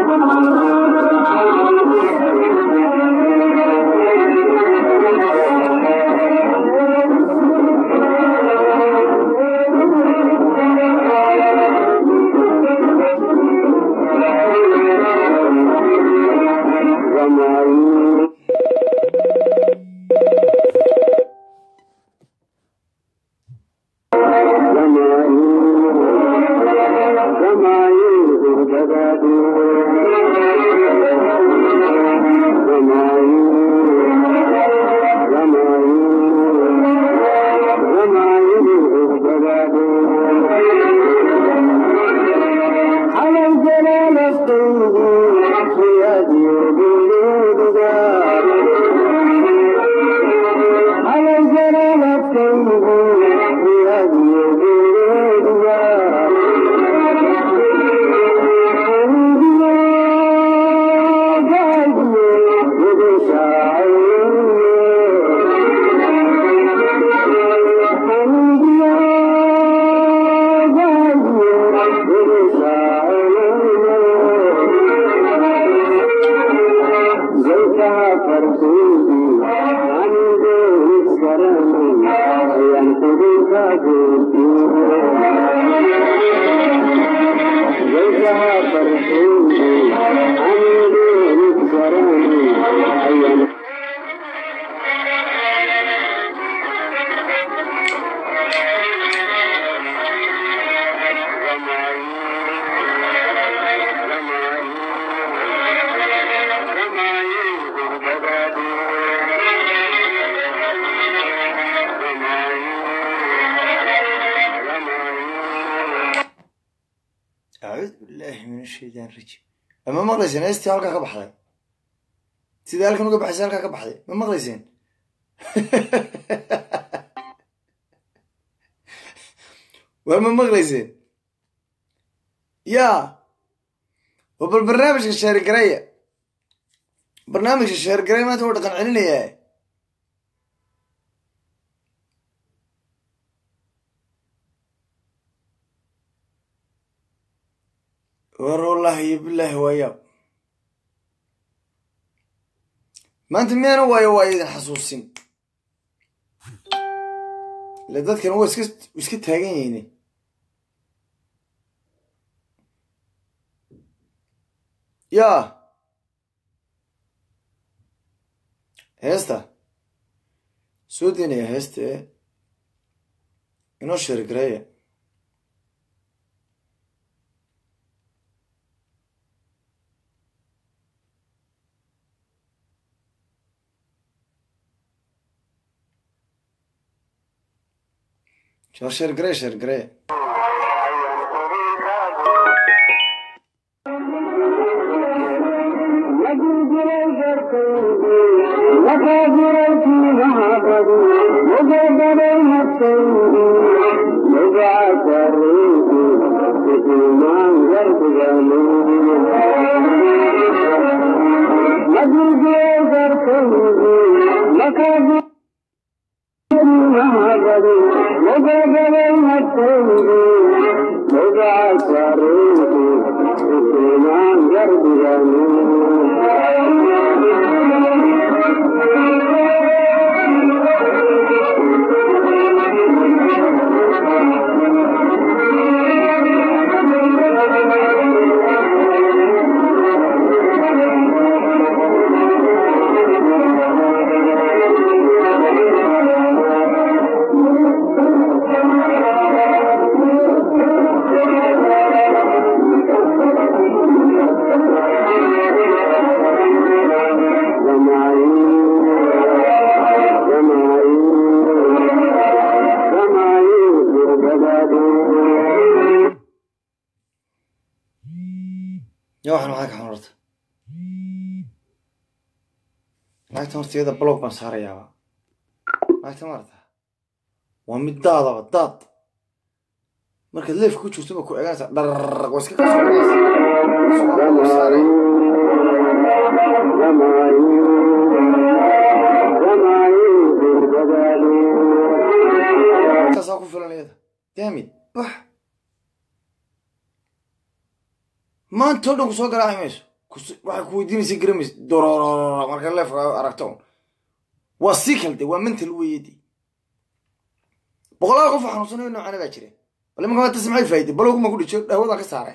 acuudu billahi min ashaytaan rajiim ma maqlayseen heestii halkaa ka baxday sidai halkan uga baxaysa halkaa ka baxday ma maqlayseen waa ma maqlayseen ya wa bal barnaamijka sheergareya barnaamijka sheergareya maanta wuu dhaqan celinayaa war wallahi iyo bilaahi waayaab maanta miyaana waayo waayo idin xasuusin ile dadkan waa iska iska taagan yahine ya heesta soo daynaya heesta e inoo sheergareeya Shar sheergaree sheergaree ya waxan maxaa ka xun horta naagtan horta iyada blog baan saarayaaba naagta maarata waa mid daadaba daad markaad leefka ku jirto ba ku eganaysa dharrq waa iska kasaaray kaasaa ku filan iyada daamid bax maanta o dhan ku soo garaaci mayso kus- waxay ku weydiinaysa garamis dororororo marka leefka aragto un waa sii kalde waa mental weeyedi boqolaal qof oo xanuunsanayo noocana baa jira bal imanka maanta maxay faa'iday balowguma ku dhijo dhahwadan ka saaray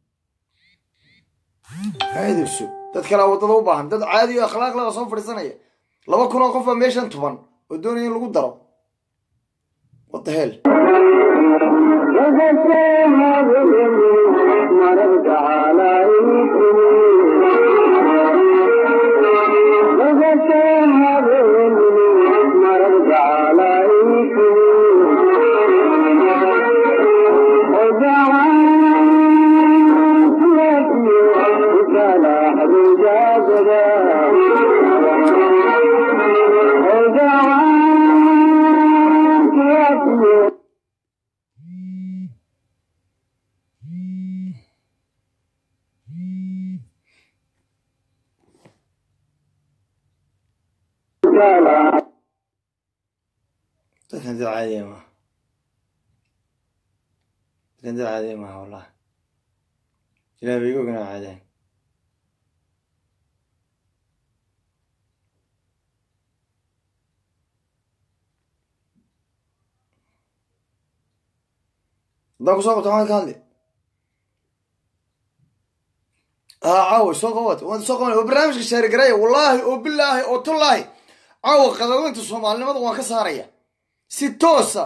aadayso dad kale waddada u baahan dad caadi oo akhlaaq leh oo soo fadhiisanaya laba kun oo qof baa meeshan tuban oo doonaya in lagu daro what the hell dadkan dad caadiya maaha dadkan dad caadiya maaha wallahi ilaah bay iga oganaa caadaan haddaan kusoo qabto maxaad ka hadli haa caawa soo qabat waan soo qabanay oo barnaamijka shaarigaraya wallaahi oo bilaahi oo tullaahi caawa qadaweynta soomaalinimada waan ka saaraya si toosa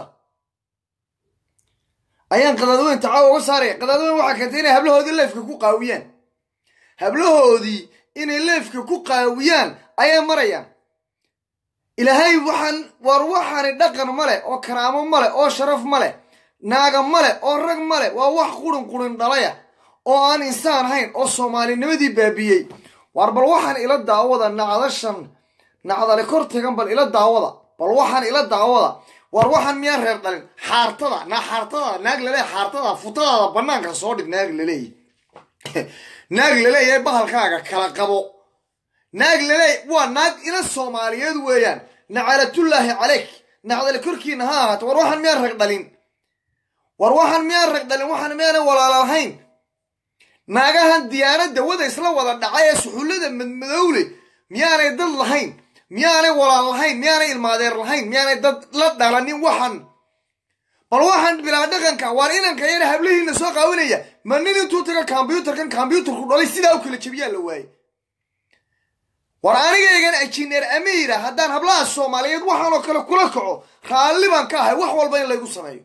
ayaan qadaadweynta caawa uga saaraya qadaadweyn waxaa keentay inay hablahoodii leefka ku qaawiyaan hablahoodii inay leefka ku qaawiyaan ayay marayaan ilaahay waxaan war waxaani dhaqan ma leh oo karaamo ma leh oo sharaf ma leh naaga ma leh oo rag ma leh waa wax qurin qurin dhalaya oo aan insaan hayn oo soomaalinimadii baabiyey war bal waxaan ila daawada nacdashan nacdale kor tagan bal ila daawada bal waxaan ila daawada war waxaan miyaan reer dhalin xaartada na xaartada naag laleeya xaartada futadaada banaanka soo dhig naag laleeya naag laleeyahay bahalkaaga kala qabo naag laleey waa naag ila soomaaliyeed weeyaan nacalatullaahi caleyk nacdale korkiina ha ahaato war waxaan miyaan rag dhalin war waxaan miyaan rag dhalin waxaan miyaanay walaala lahayn naagahan diyaanadda wada isla wada dhacay ee suxullada madmadowle miyaanay dad lahayn miyaanay walaal lahayn miyaanay ilmaadeer lahayn miyaanay dad la dhalanin waxan bal waxaan bilaa dhaqanka waar inanka yana hablihiina soo qaawinaya ma nin intuu taga kombyuutarkan kombyuutarku dhalay sidaa u kala jebiyaa la waayey war anigaygan injineer amiira haddaan hablaha soomaaliyeed waxaan oo kale kula kaco raalli baan ka ahay wax walba in laygu sameeyo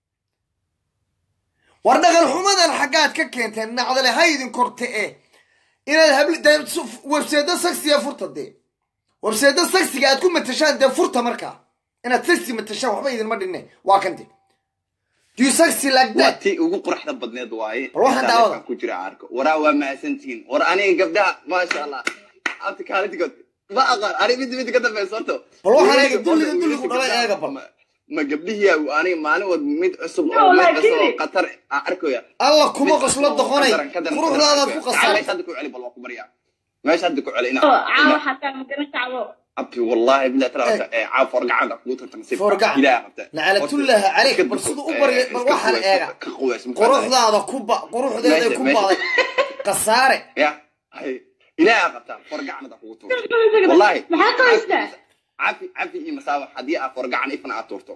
war dhaqan xumadan xaggaad ka keenteen nacdale ha idin korte e inaad habli dee webseeda saksiya furta dee webseeda saksiga aad ku matashaan dee furta markaa inaad saksi matashaan waxba idinma dhinne waa kan de do you saxy like waa that tii ugu quruxda badneed waaye Bal waxaan Intaa daawada. leefka ku jira arko waraa waa mahadsantihiin war aniga gabdhaha maasha allah abti kaalintigood ma aqaan ani mid mid ka dambaysa horto Bal waxaan Wiilasha eega dulliga qolka, dulligu wiilasha dhalay gabdhaha, eega bal. ma- ma gabdhihii aniga maalin wad mid cusub No, oo mid laakiin- cusub oo qatar aan arkoya alla kuma Mid qoslo cusub oo doqonay ka daran- ka daran- quruxdaadaad ku Tacal, qasay meesha hadda ku celi bal waa ku baryaa meesha hadda ku celi ina caawa xataa magaran kacdo abti wallahi billahi tala Eh. ee caaf forgacan ku tartan si Forgacan. ilaaha qabta Nacalatullaahi calayk, bal siduu u barya- bal waxaan eega. ka quweys quruxdaada ku ba quruxdeeday Meesha- ku meesha- baday kasaare ya hay ilaaha qabta forgacanada kugu tuurto wallahi maxaa ka haystaa cafi cafi iyo masaabax haddii aad forgacan ifna aad tuurto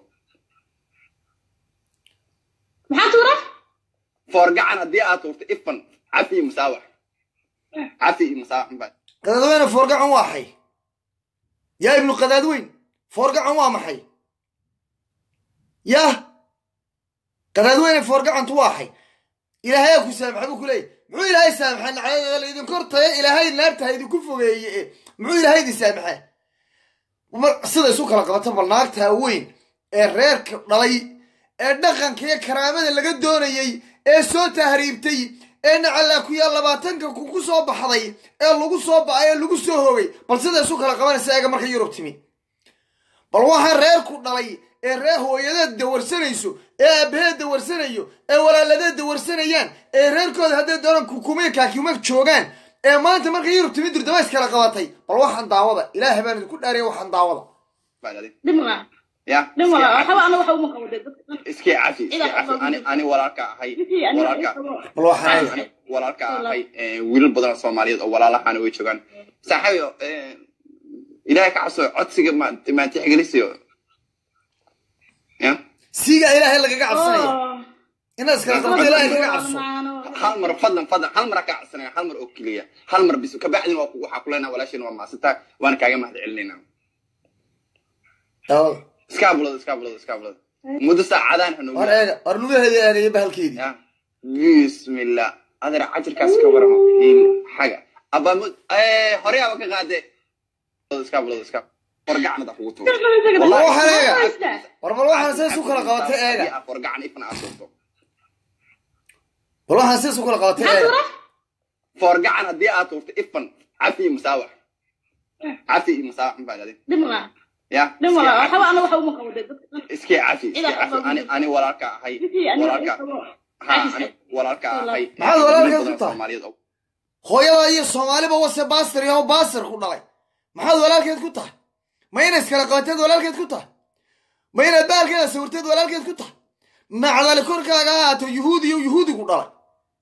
maxaa tuura forgacan haddii aad tuurto ifan cafi iyo masaabax cafi iyo masaabax baa qadaadweyne foorgacan waa xay yaa ibnu qadaadweyn foorgacan waa maxay yah qadaadweyne foorgacantu waa xay ilaahayaa ku saamaxa buu ku leeyahy muxuu ilaahay saamaxaa nacdada laydinku hortaya ilaahay naarta ha idinku fogeeye e muxuu ilaahay idin saamaxaa mar sida isu kala qabato bal naagtaa weyn ee reerka dhalay ee dhaqanka iyo karaamada laga doonayey ee soo tahriibtay ee nacallaa ku yaal labaatanka ku ku soo baxday ee lagu soo ba'ay ee lagu soo hogay bal sida isu kala qabanaysa eega marka yurub timi bal waxaa reerku dhalay ee reer hooyadeed dawarsanayso ee aabaheed dawarsanayo ee walaaladeed dawarsanayaan ee reerkooda hadday doonaan kukumiya kaakima joogaan ee maanta marka yurub timi durdama iskala qabatay bal waxaan daawada ilaahay baan idinku dhaariya waxaan daawada baa dhadin dhimala ya dhimala waxba ana waxa uma qabo dee dadka iskii cafi iskii cafi ani ani walaalka ahay Wixii aniga walaalka ii qabo. bal waxaan eega walaalka ahay wiilal badan oo soomaaliyeed oo walaalahaana way joogaan saaxiibo ilaahay ka cabso codsiga maantixgelisiyo ya siiga ilaahay lagaga cabsanaya Oh. inaad iskala qabto ilaahay kaga cabso hal mar fadlan fadlan hal mar ka cabsanaya hal mar oo keliya hal mar bis kabacdin waa ku- waxaa kuleenaa walaashin waa maasantaa waana kaaga mahad celinayna daawada iskaa bulada iskaa bulada iskaa bulada muddo saacadaan hanoogu war eega war lugaheeda eegaya bahalkeedii ya bismillah adeer cajirkaas ka waramo il xaga aba mu- eh, hore aba ka qaade iskaa bulada iskaa wargacanada kugu tuuro Wallahi waxaan eega. Haysta. war bal waxaan sidaas u kala qabatay eega wargacan ifna aad tuurto bal waxaan sidaas u kala qabatay Maxaa eega tura? forgacan haddii aad tuurto ifan cafi iyo musaawax cafi iyo musaawax ma faadadin Dhib ma laha. ya Dhib ma laha. Waxba ana waxa uma qabo dee dadka. iskii cafi iskii Ilaa cafi xubaa ani ani walaalka ahay Bisi, aniga walaalka ii qabo. ha ani walaalka ahay Maxaad walaalkeed Wiil badan ku tahay? Soomaaliyeed oo hooyada iyo soomaaliba wase baasir iyo baasir ku dhalay maxaad walaalkeed ku tahay ma inaad iskala qabateed walaalkeed ku tahay ma inaad baalkeeda sawirteed walaalkeed ku tahay macdali korkaaga ha ahaato yuhuudi iyo yuhuudi ku dhalay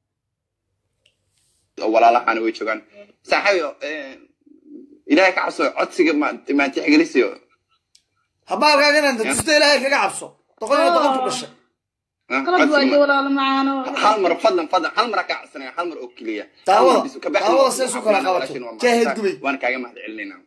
oo walaalahaana way joogaan saaxiibo ilaahay ka cabso codsiga maantixgelisiyo ha baalkaaga inaad tusto ilaahay kaga cabso doqon iyo doqon ku dhashay Qalad waayo walaalo macaano. hal mar fadlan fadlan hal mar ka cabsanaya hal mar oo keliya Daawada, Hal mar bis, kabacdi daawada waa- sidaas u waxaa kala kuleenaa qabato. walaashin waa Jaahid maasantaa, gubay. waana kaaga mahad celinaynaa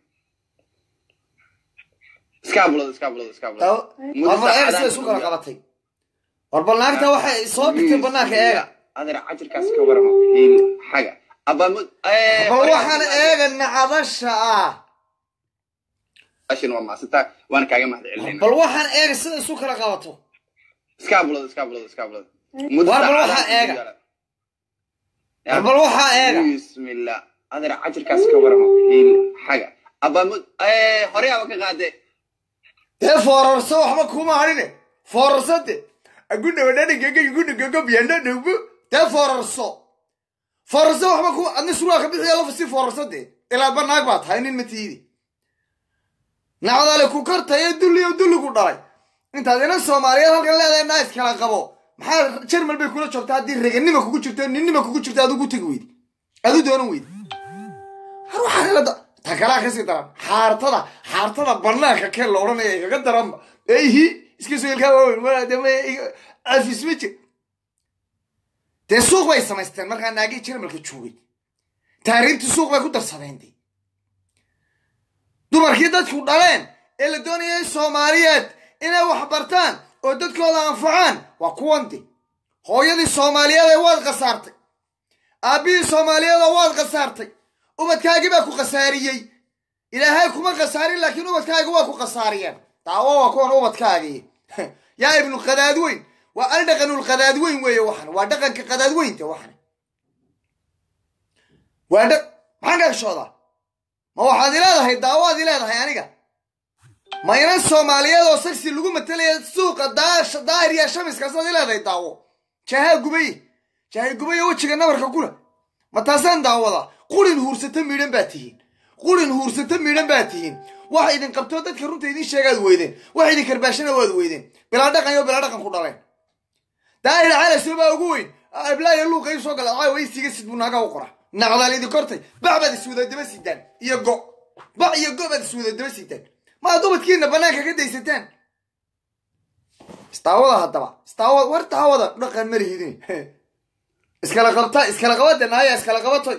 iskaa bulada iskaa bulada iskaa bulada Daawo- Muddo war bal eega saacadaan sidaas u kala hanoogu qabatay war bal naagta waxay soo dhigtay banaanka eega adeer cajirkaas ka waramo il xaga aba mu- eh, bal hore waxaan aba ka qaade. eega nacadasha ah walaashin waa maasantaa waana kaaga mahad celinaynaa bal waxaan eega sida isu kala qabato iskaa bulada iskaa bulada iskaa bulada Muddo War bal saacadaan waxaa hanoogu eega. yaala. Ya. war bal waxaa eega bismillah adeer cajirkaas ka waramo il xaga aba mu- eh, hore aba ka qaade dee foorarso waxba kuma hadhine foorarsade agudhawadhadhigagagudhigagabyanadhagbu dee foorarso foorarso waxba ku adni surwaalka bixiya lafa si foorarsade ilaa banaag baa tahay nin matiidi nacdale ku kartaye dulliyo dulligu dhalay intaad inan soomaaliyeed halkan leedahay naa iskala qabo maxaa jermal bay kula joogtaa haddii reganima kugu jirto ninnima kugu jirto adigu tegi weydi adu doonan weydi har waxaa kala da ta kalaa kasii daran xaartada xaartada banaanka kee la odhanaya igaga daranba eyhi iska soo ilkaa waaweyn walaadama afis ma jir dee suuq bay samaysteen markaa naagii jermalka joogay taariibtii suuq bay ku darsadeen dee dumarkii dadku dhaleen ee la doonayay soomaaliyeed inay wax bartaan oo dadkooda anfacaan waa kuwan de hooyadii soomaaliyeed ee waad khasaartay aabbihii soomaaliyeed oo waad khasaartay ubadkaagii baa ku khasaariyey ilaahay kuma khasaarin laakiin ubadkaagi waa ku khasaariyeen daawo waa kuwan ubadkaagii yaa ibnu qadaadweyn waa aldhaqanul qadaadweyn weeye waxan waa dhaqanka qadaadweynta waxan waa dha maxaan gagshoodaa ma waxaad ileedahay daawaad ileedahay aniga ma inan soomaaliyeed oo sagsi lagu matalaya suuqa daasha daahir iyo shamiskaasaad ileedahay daawo jaahaa gubay jaahay gubay oo wejiga nabarka gula ma taasaan daawada qulin huursata miidhan baa tihiin qulin huursata miidhan baa tihiin waxa idin qabtoo dadka runta idin sheegaad weydeen wax idin karbaashana waad weydeen bilaa dhaqan iyo bilaa dhaqan ku dhaleen daahir calasoo baa ugu weyn ablaayo luuqa ii soo gala caawa isiga sid buu naaga u qora naqdaal idin kortay bac baad iswada daba sidaan iyo go bac iyo go baad iswada daba sidaan maad ubadkiina banaanka ka daysataan istaawada haddaba istaawada war daawada dhaqan ma lihidin iskala qabta iskala qabada naaya iskala qabatoy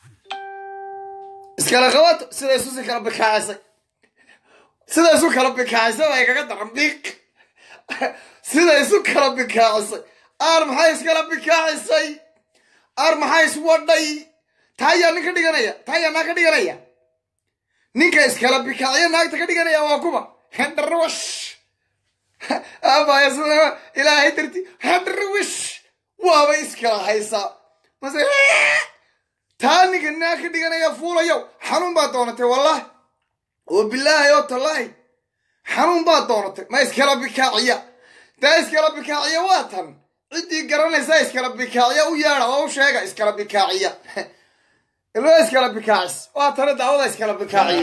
iskala qabato sida isu si kala bikaacisay sida isu kala bikaacisay waa igaga daran biiq sida isu kala bikaacisay aar maxay iskala bikaacisay aar maxaa iswadhay taa ayaa nin ka dhiganaya taa ayaa naag ka dhiganaya ninka iskala bikaaciyo naagta ka dhiganaya waa kuba hendarawash abaya sida ilaahay darti hendarawash waaba iskala haysaa mase taa ninka naag ka dhiganaya fuulayo xanuun baa doonatay wallahi oo bilaahi oo tallaahi xanuun baa doonatay ma iskala bikaaciya taa iskala bikaaciya waa tan ciddii garanaysa iskala bikaaciya u yeedha oo u sheega iskala bikaaciya ilma iskala bikaacis waa tana daawada iskala bikaaciya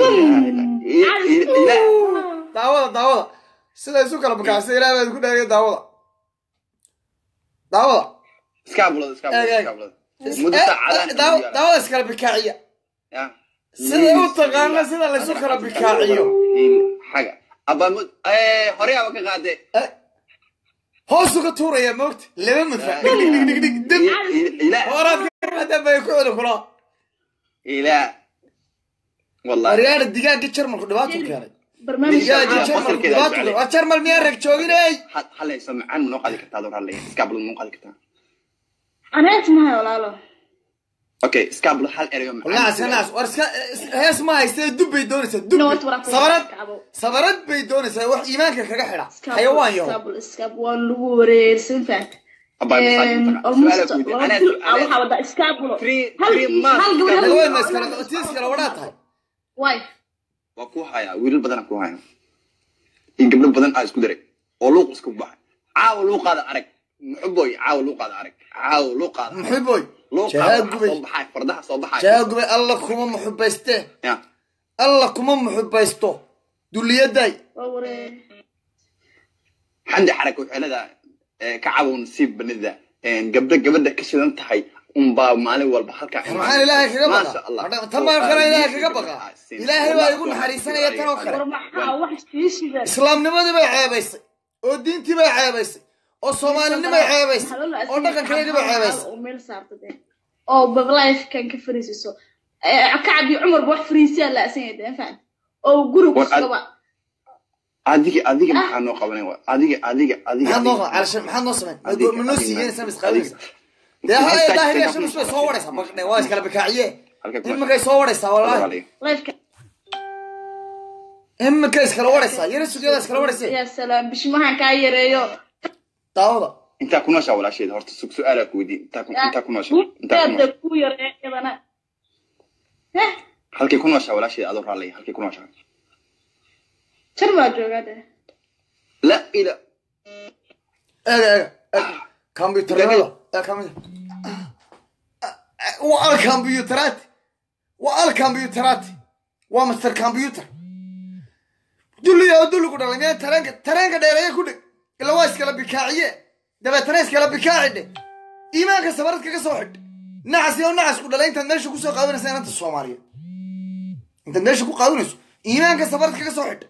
daawada daawada sida isu kala bikaacisa ilaah baad ku dhaariya daawada daawada iskaabulada Eeg, eeg. iskaabulada muddo Eh, saacadaan daaw- daawada iskala bikaaciya ya sida u taqaana sida laysu kala bikaaciyo hiil xaga abaa hore aba ka qaade Eh, hoosu ka tuuraya moogta laba madfa dhig dhig dhig dhig dhig dib ilaa horaad ka qaadaan bay ku celi kula ilaa wallahi aryaana digaaga jarmalku dhibaatuu keenay barnaamijka digaaga Digaagga jarmalku qosolkeeda dhibaatuu jecel. keenay waa jarmal miyaa rag jooginay Ha- halayso macaan ma noo qaadi kartaa adoo raalaya iskaablo ma noo qaadi kartaa aneet mahay walaalo okay iskaablo hal erayo naas naas war iska hees ma haystee dub bay doonaysaa dub Noot wara ku sabarad kacbo. sabarad bay doonaysaa wax iimaanka kaga xidha xayawaan yaho iskabul iskab waa lagu wareersan fahat almost laba bil ah waxaa wadaa iskabulo Three- hal three months. hal gabar laga weyn ma hal iskala tii iskala wadhaa tahay way waa ku hayaa wiilal badan ku haya in gabdho badan aa isku daray oo luuq isku baxay caawa luuqaada arag muxuboy caawa luuqaada arag caawa luuqaada muxiboy luuqaada jahaa waxa gubay soo baxay fardaha soo baxay jahaa gubay alla kuma muxubayste ya alla kuma muxubaysto duliyaday waa wareer xandi xaraka waxay leedahay eh, ka cabow nasiib banida gabdho gabadha ka shidan tahay unbaa maalin walba halkaa maxaan ilaahay kaga Maasha Allah. baqa tan baan kale ilaahay kaga baqa ilaahay baa igu naxariisanaya tan oo kale war maxaa wax shiishiga islaamnimadii bay ceebaysay oo diintii bay ceebaysay oo soomaalinimay ceebaysay oo dhaqankeedii bay ceebaysay oo meel saarta dee oo bablife-kan ka fariisiso kacab iyo cumarba wax fariisiyaa la-san yahay dee fahant oo guri War ad- kusugaba adiga adiga maxaa noo qabanay wa adiga adiga adiga maxaad noo adiga. calashan maxaad noo samayn Adiga, ma noo adiga, siiyeenaysaa adiga. misqaawinaysa dee ha Hashtag daahir take shan up usbay soo wadhaysaa baqne waa iskala bikaaciye Halkay ku iminkay soo wadhaysaa wallaahi Walaalayaal. lifeka iminkay iskala wadhaysaa yara sugyada iskala wadhaysay yaa salaam bishimahan kaa yareeyo daawada intaa ku nooshaa walaasheeda horta su- su-aalaa ku weydiin intaa ku intaa ku nooshaa intaa ku buudeeda nooshaa ku yareeyo iyadana heh halkay ku nooshaa walaasheeda adoo raallaya halkay ku nooshaa jar baa joogaa dee la ila eega eega eega kombyuutarada ee kamid waa al kombyuutaraati waa al kombyuutaraati waa master combyuutar dulliya oo dulli ku dhalay miyaan tareenka tareenka dheereeye ku dhig ila waa iskala bikaaciye dabeetana iskala bikaaci dhe iimaanka sabarad kaga soo xidh nacas oo nacas ku dhalay intaad meesha kusoo qaadinaysa inanta soomaaliya intaad meesha ku qaadinayso iimaanka sabarad kaga soo xidh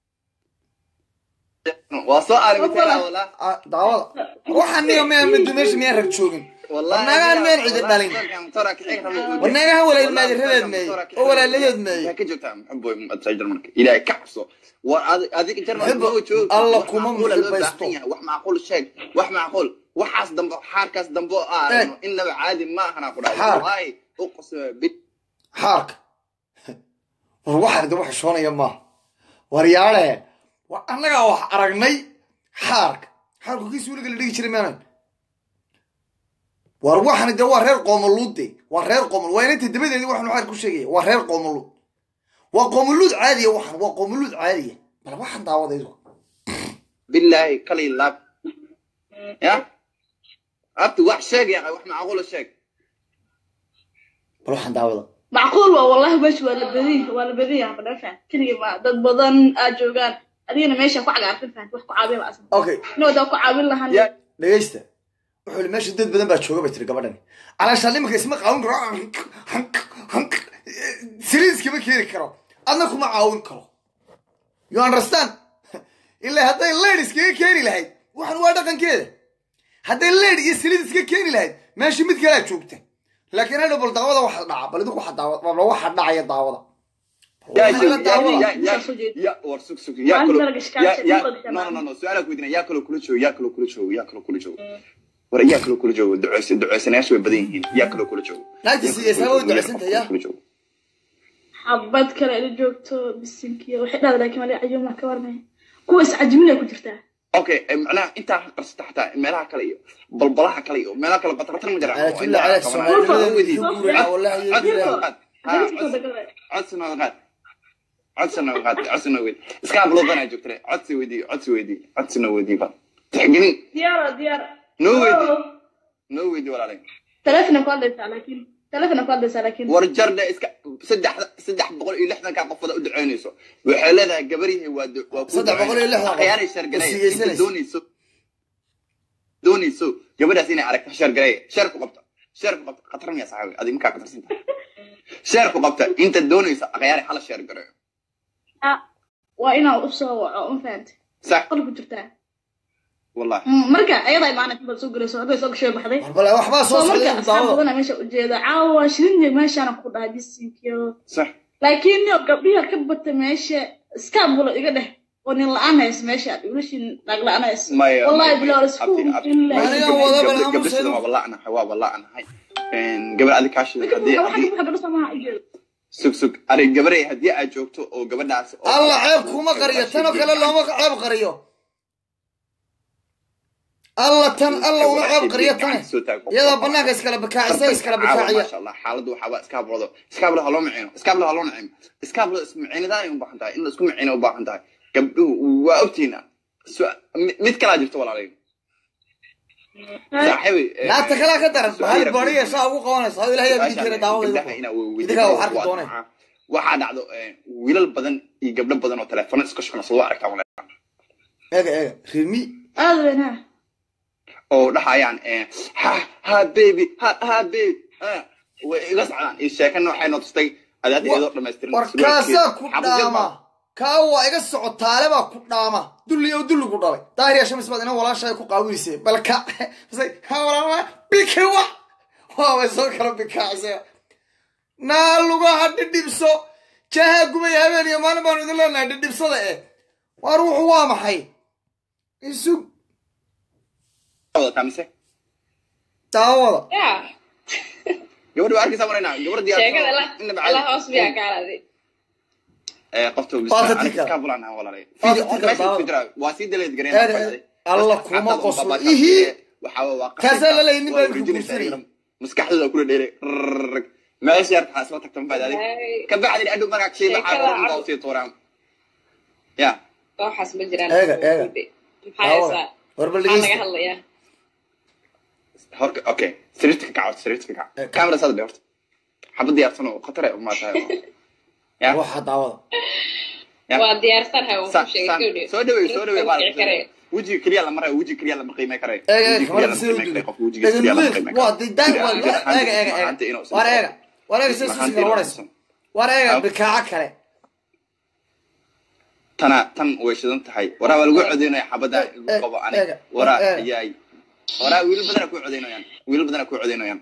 waa soo aarimitaa walaa Ah, daawada waxaan niga miyaan mid meesha miyaan rag joogin warnaagahan miyaan cidi dhalin warnaagahan walaalmaadiradeed meeye oo walaaladeed meeye ka joogtaa muxuboy muqadisa jarmalka ilaahay ka cabso war adi- adiga jarmalka Muxubo, ma joog alla wax kuma macquula loo muxibaysto. baahan yahay. wax macquul sheeg wax macquul waxaas dambe xaarkaas dambe oo aarno innaba caadi ma ahana ku dhahay Xaar. wallaahi u qosma bid xaarka war waxaan de wax shoonaya maaha war yaadhe war annagaa wax aragnay xaarka xaarku kii suuliga la dhigi jiray maanan war waxani de waa reer qoomoluud de waa reer qoomol waa inanta dabadeedii waxaanu xaar ku sheegaya waa reer qoomoluud waa qoomoluud caadiya waxan waa qoomoluud caadiya bal waxaan daawadaydu bilaahi kalay laab ya abti wax sheeg ya wax macquula sheeg bal waxaan daawada macquul waa wallahi meesha waa la badiy waa la badiya madhan fahant keligii ma dad badan aad joogaan adigana meesha ku cagaartan fahant wax ku caawin la'asan okay inuu daa ku caawin lahan ya dhegaysta wuxuu yidhi meesha dad badan baa jooga bay tiri gabadhani calaashaan iminka isma qaawin karo saliid iskama keeni karo adna kuma caawin karo you understand ilaa hadday leyd iskaga keeni lahayd waxan waa dhaqankeeda hadday leyd iyo saliid iska keeni lahayd meesha mid kalaa joogta laakiin hadhow bal daawada waxa dhaca bal idinku waxa daawada bal waxa dhacaya daawada ya Waxa la daawada. ya ya ya war sug sug ya Maalin kalo dalaga shikaal ya shay, ya dalaga shikaal. no no no no su'aala ku weydiina ya kalo kula joogo ya kalo kula joogo ya kalo kula joogo war ya kalo kula joogo duceysa duceysanayaashu way badan yihiin ya kalo kula joogo Naagta Ya kalo siiyeysaa kula way joogo, ya duceysantay, kalo ya. kula joogo. xabad kale ila joogto bisinkiya waxay dhahda laakiin wali cajuma ka warnay kuwa iscajiminay ku jirtaa okay eh, macnaha intaa ha qarsata xataa meelaha kale iyo balbalaha kale iyo meelaha kale batarbatar ma jiraan Ala kulli ala Soomaaliyeed wuxuu guuraa wallahi iyo billahi. Dadkooda gabadha. codsi nooga qaad codsi nooga qaad codsi nooga weydii iskaa buloodanaa joogtare codsi weydii codsi weydii codsi noo weydii ba tixgelin diyaaro diyaar noo weydii noo weydii walaalay telefona ku hadlaysaa laakiin telefona ku hadlaysaa laakiin war jardhe iska saddex saddex boqol iyo lixdankaa qofada u duceynayso waxay leedahay gabaryahay waa du- waa ku Saddex boqol iyo lixdan qof. akhyaanay shargareey inta Issigeysanaysa. doonayso doonayso gabadhaas inay aragto shargareey shar ku qabto sheerku qabta khatar miya saxaabi adig markaa khatarsan tahay sheerku qabta inta doonaysa akhyaari hala sheer gareeyo Ah, waa inaa u soo waco ma fahantay sax qol ku jirtaa wallahi Mm, marka ayadaa imaanaysa bal soo gelayso hadday soo gashay baxday bal waxbaa soo soo marka socday asxaab daawada badana meesha ujeeda caawa shirinje meeshaana ku dhahay bisinkiyo sax laakiin nio gabdhiha ka bata meesha iskaabulo iga dheh oo nin la-aan hays meesha wiilashin naag la-aan hays maya wallahi bilaa isku Aniga wada bal aamus gabdha sida aynu- waa bala'nahay waa bala'nahay gabar adi kaashida haddii haddii gabdho samaha ujeeda sug sug arig gabaray haddii aad joogto oo gabadhaas oo- alla ceeb kuma qariyo tan oo kale looma ceeb qariyo alla tan alla uma ceeb qariyo tane iyadoo banaanka iskala bakaacisa iskala bakaaciya maasha allah xaaladdu waxaa waa iskaabulado iskaabulada ha loo micino iskaabulada ha loo nacimo iskaabulada ismicinidan ay u baahan tahay in la isku micino u baahan tahay gabdhuhu waa ogtiina Su- mi- mid kalaa jirto walaalayn saaxiibay eh, naagta kalaa ka daran su-aal bahal yar bariya saa ugu qabanaysa hada ilahay su-aashaan, adinkeena daawada gabdhaha inaa weydiiso idinkaa wax arki waa dooneen maxaa? waxaa dhacdo eh, wiilal badan iyo gabdho badan oo telefono iska shaqnasado waa aragtaa walaal eega eega rimi aada weynaa oo dhahayaan eh, ha ha baby ha ha baby ha way iga socdaan iyo sheekana waxay noo tustay adaad iyadoo dhammaystiran warkaasaa ku dhaama kaa waa iga socotaale baa ku dhaama dulli oo dulli ku dhalay daahiriya shamis baad ina walaashaay ku qaawinayse balka ha walaalma bikewa waabay soo kala bikaacisay naa lugaha dhidhibso jaaha gubay habeen iyo maalin baanu idin leenahay dhidhibsada eh waar wuxu waa maxay isug wadataa mise daawada ya gabadha waa arkaysaa maraynaa gabadha sheekada la diyaar la hoos biyaa kaaladi qofta Waa tika. iska bulaan walaalay Waa tika, daawada. waa sii daleed Eed, eed. gareen Alla kuma qoslo. Ihi. waxaa Kaasaa la leeyahay nin baa ku guursanayay. maskaxdooda kula dheere rrrrg meesha yarta xaasma tagtan baad adig ka bacdin adhow markaa shiiba Sheekada xaafadan baa cad. usii tuuraan ya waxaas ma jiraan Eega, eega. maxaa haysaa war bal maxaa naga dhegeysta hadlayaa horka okay sariirta ka kaco sariirta ka Eh, kaco kamera saad dhe horta xabad diyaarsan oo khatar ay umaa tahay ya waxa daawada ya waa diyaarsan hay Sa- ku sheegay sa- gabdhi soo dhaweey soo dhaweey baa Kici karee. wejiga keliya la marayo wejiga keliya lama qiimay karayo eega eega Wejiga keliya kamarada lama sida u qiimay duday karayo qofka wejiga keliya lama qiimay waa karayo diday waa Jir ahaan- eega eega ahaanta eega inuusan war noqon. eega war eega sida Jir susiga ahaanta warayso inuusan. war eega Hab. bikaaca kale tana tan way shidan tahay waraa waa lagu codeynaya xabada lagu Eh, qabo ani eega, waraa eega. ayaay waraa wiilal badana ku codeynayaan wiilal badana ku codeynayaan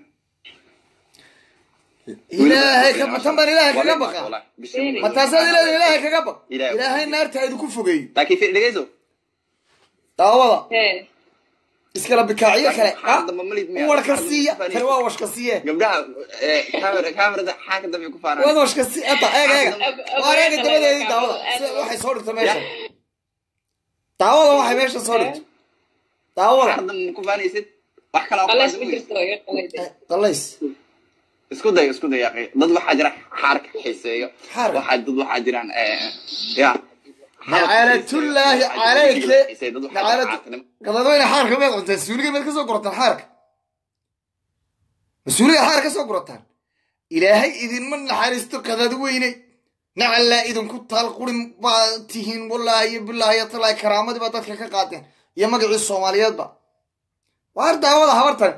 ilaahay ka matan baan ilaahay kaga baqa ma taasaad ilaahay ilaahay kaga baq Ilaahay. ilaahay naarta idinku fogeeyo laakiin fi dhegeyso daawada hee iskala bikaaciyo kale Xaar dambe malid miya? warka Xaar siiya dambe tani waa washka siiye gabdhaha eh, kaamera- kaamerada xaaka dambe ku waad faaraan washka sii ata eega eega waar eega dabadeedii daawada sida waxay soo dhigto meesha daawada waxay meesha soo dhigto daawada xaar dambe ku faanaysid wax kale oo ku qalays faanaysid ma jirto iga qalayday Eh, qalays isku day isku day yaqi dad waxaa jira xaarka xiiseeyo Xaarka? waxaa dad waxaa jiraan eh, ya nacalatullaahi calayke Xiiseeyo, dad waxaa nacalatu jira xaarka qadadweyne xaarka meed cuntaan suuliga meed ka soo gurataan xaarka mas-uuliga xaar ka soo gurataan ilaahay idinma naxariisto qadadweyne nacallaa idinku taal qurin baa tihiin wallaahi iyo bilaahi iyo talaahi karaamadii baa dadka ka qaateen iyo magacii soomaaliyeedba waar daawada habartan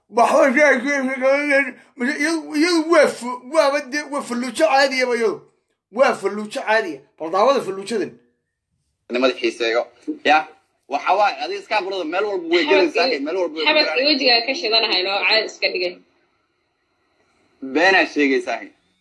iyadu waa fu- waaba dee waa falluujo caadiyaba iyadu waa falluujo caadiya bal daawada falluujadan nimada xiiseeyo ya waxa waaye adiga iskaa bulada meel walba way gelaysaa meel walba way xabadka gelaysaa. wejigaa ka shidanahay noo caad iska dhigay beenaa sheegaysaa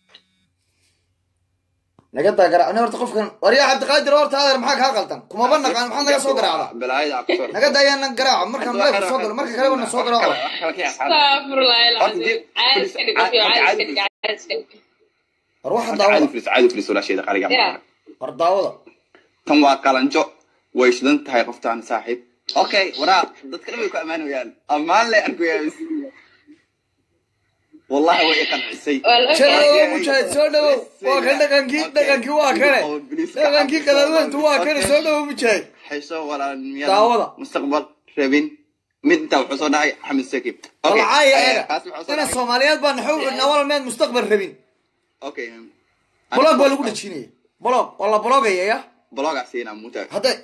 naga daa garaac ani horta qofkan waryaa cabdiqaadir horta adeer maxaa kaa qaldan kumaba naqaan maxaad naga soo garaacda balaayada ku soo naga daayaan nan garaaca markaan leefka soo galo marka kaleba na soo garaaco wax kale ka yaxaan astaghfirullah Horta alcasiim dib- caad iska dhig qof iyo caad iska dhig caad iska dhig war waxa caadi daawada filis caadi filis walaasheeda qariga ya war daawada tan waa qalanjo way shidan tahay qoftaan saaxiib okay waraa dadka dhan way ku ammaanayaan ammaan lay arkayaan wallahi way i qancisay waa la soo ogyahay dhawow mujaahid soo dhawow waa kan dhaqankii dhaqankii waa kane dhaqankii qadaadweyntu waa kane soo dhawow mujaahid xisho walaal Daawada. mustaqbal rabin mid intaa wuxuu soo dhahay xamed sakib walcaaya eega kaas wuxuu soo ina dhahay soomaaliyeed baa naxow nawal meed mustaqbal rabin okay blog baa lagu dhejinaya blog waa la blogaya ya blogaa siinaa muta hadday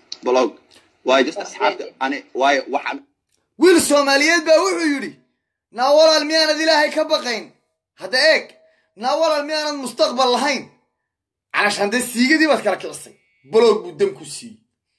blog waayo just asxaabta ani waayo waxaan wiil soomaaliyeed baa wuxuu yidhi naa walaal miyaanad ilaahay ka baqayn hadda eeg naa walaal miyaanad mustaqbal lahayn calashaan dee siigadii baad kala kicisay baloog buu dam ku siiyey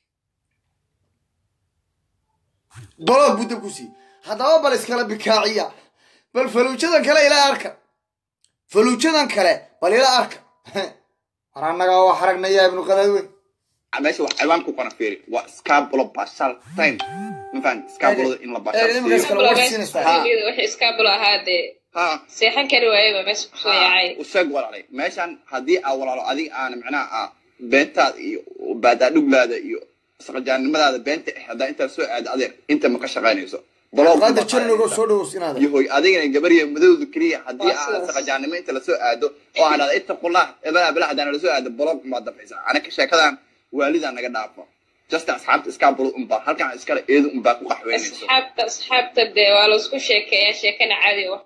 baloog buu dam ku siiyey haddaba bal iskala bikaaciya bal faluujadan kale ila arka faluujadan kale bal ila arka war annagaa wax aragnaya ibnu qadaadweyn meesha wax ciwaan ku qona fiiri waa scabulo bashal time ma fahan scabulada in la Ee, nimankaas bashal kale war siinaysaa wixii iskaabulo ahaa dee ha seexan kari waayaba meesha kusoo yaacay u sheeg walaalay meeshan haddii aa walaalo adiga aana macnaha ah beentaada iyo baadaadhuglaada iyo saqajaannimadaada beenta ah haddaa intaa soo aada adeer inta ma ka shaqaynayso qaada jarnogo soo dhawows inaada yahoy adigana gabariya madowda keliya haddii Waa aa sidaas. saqajaannimo inta lasoo aado oo aan dhahda ittaqullah ebala bala haddaan lasoo aado blog umaad dambaysaa anaka sheekadan waalidaa naga dhaafo just asxaabta iskaabulo unbaa halkan iskale eedu unbaa ku qaxweynayso asxaabta asxaabta dee waa laisku sheekeeyaa sheekana caadi wax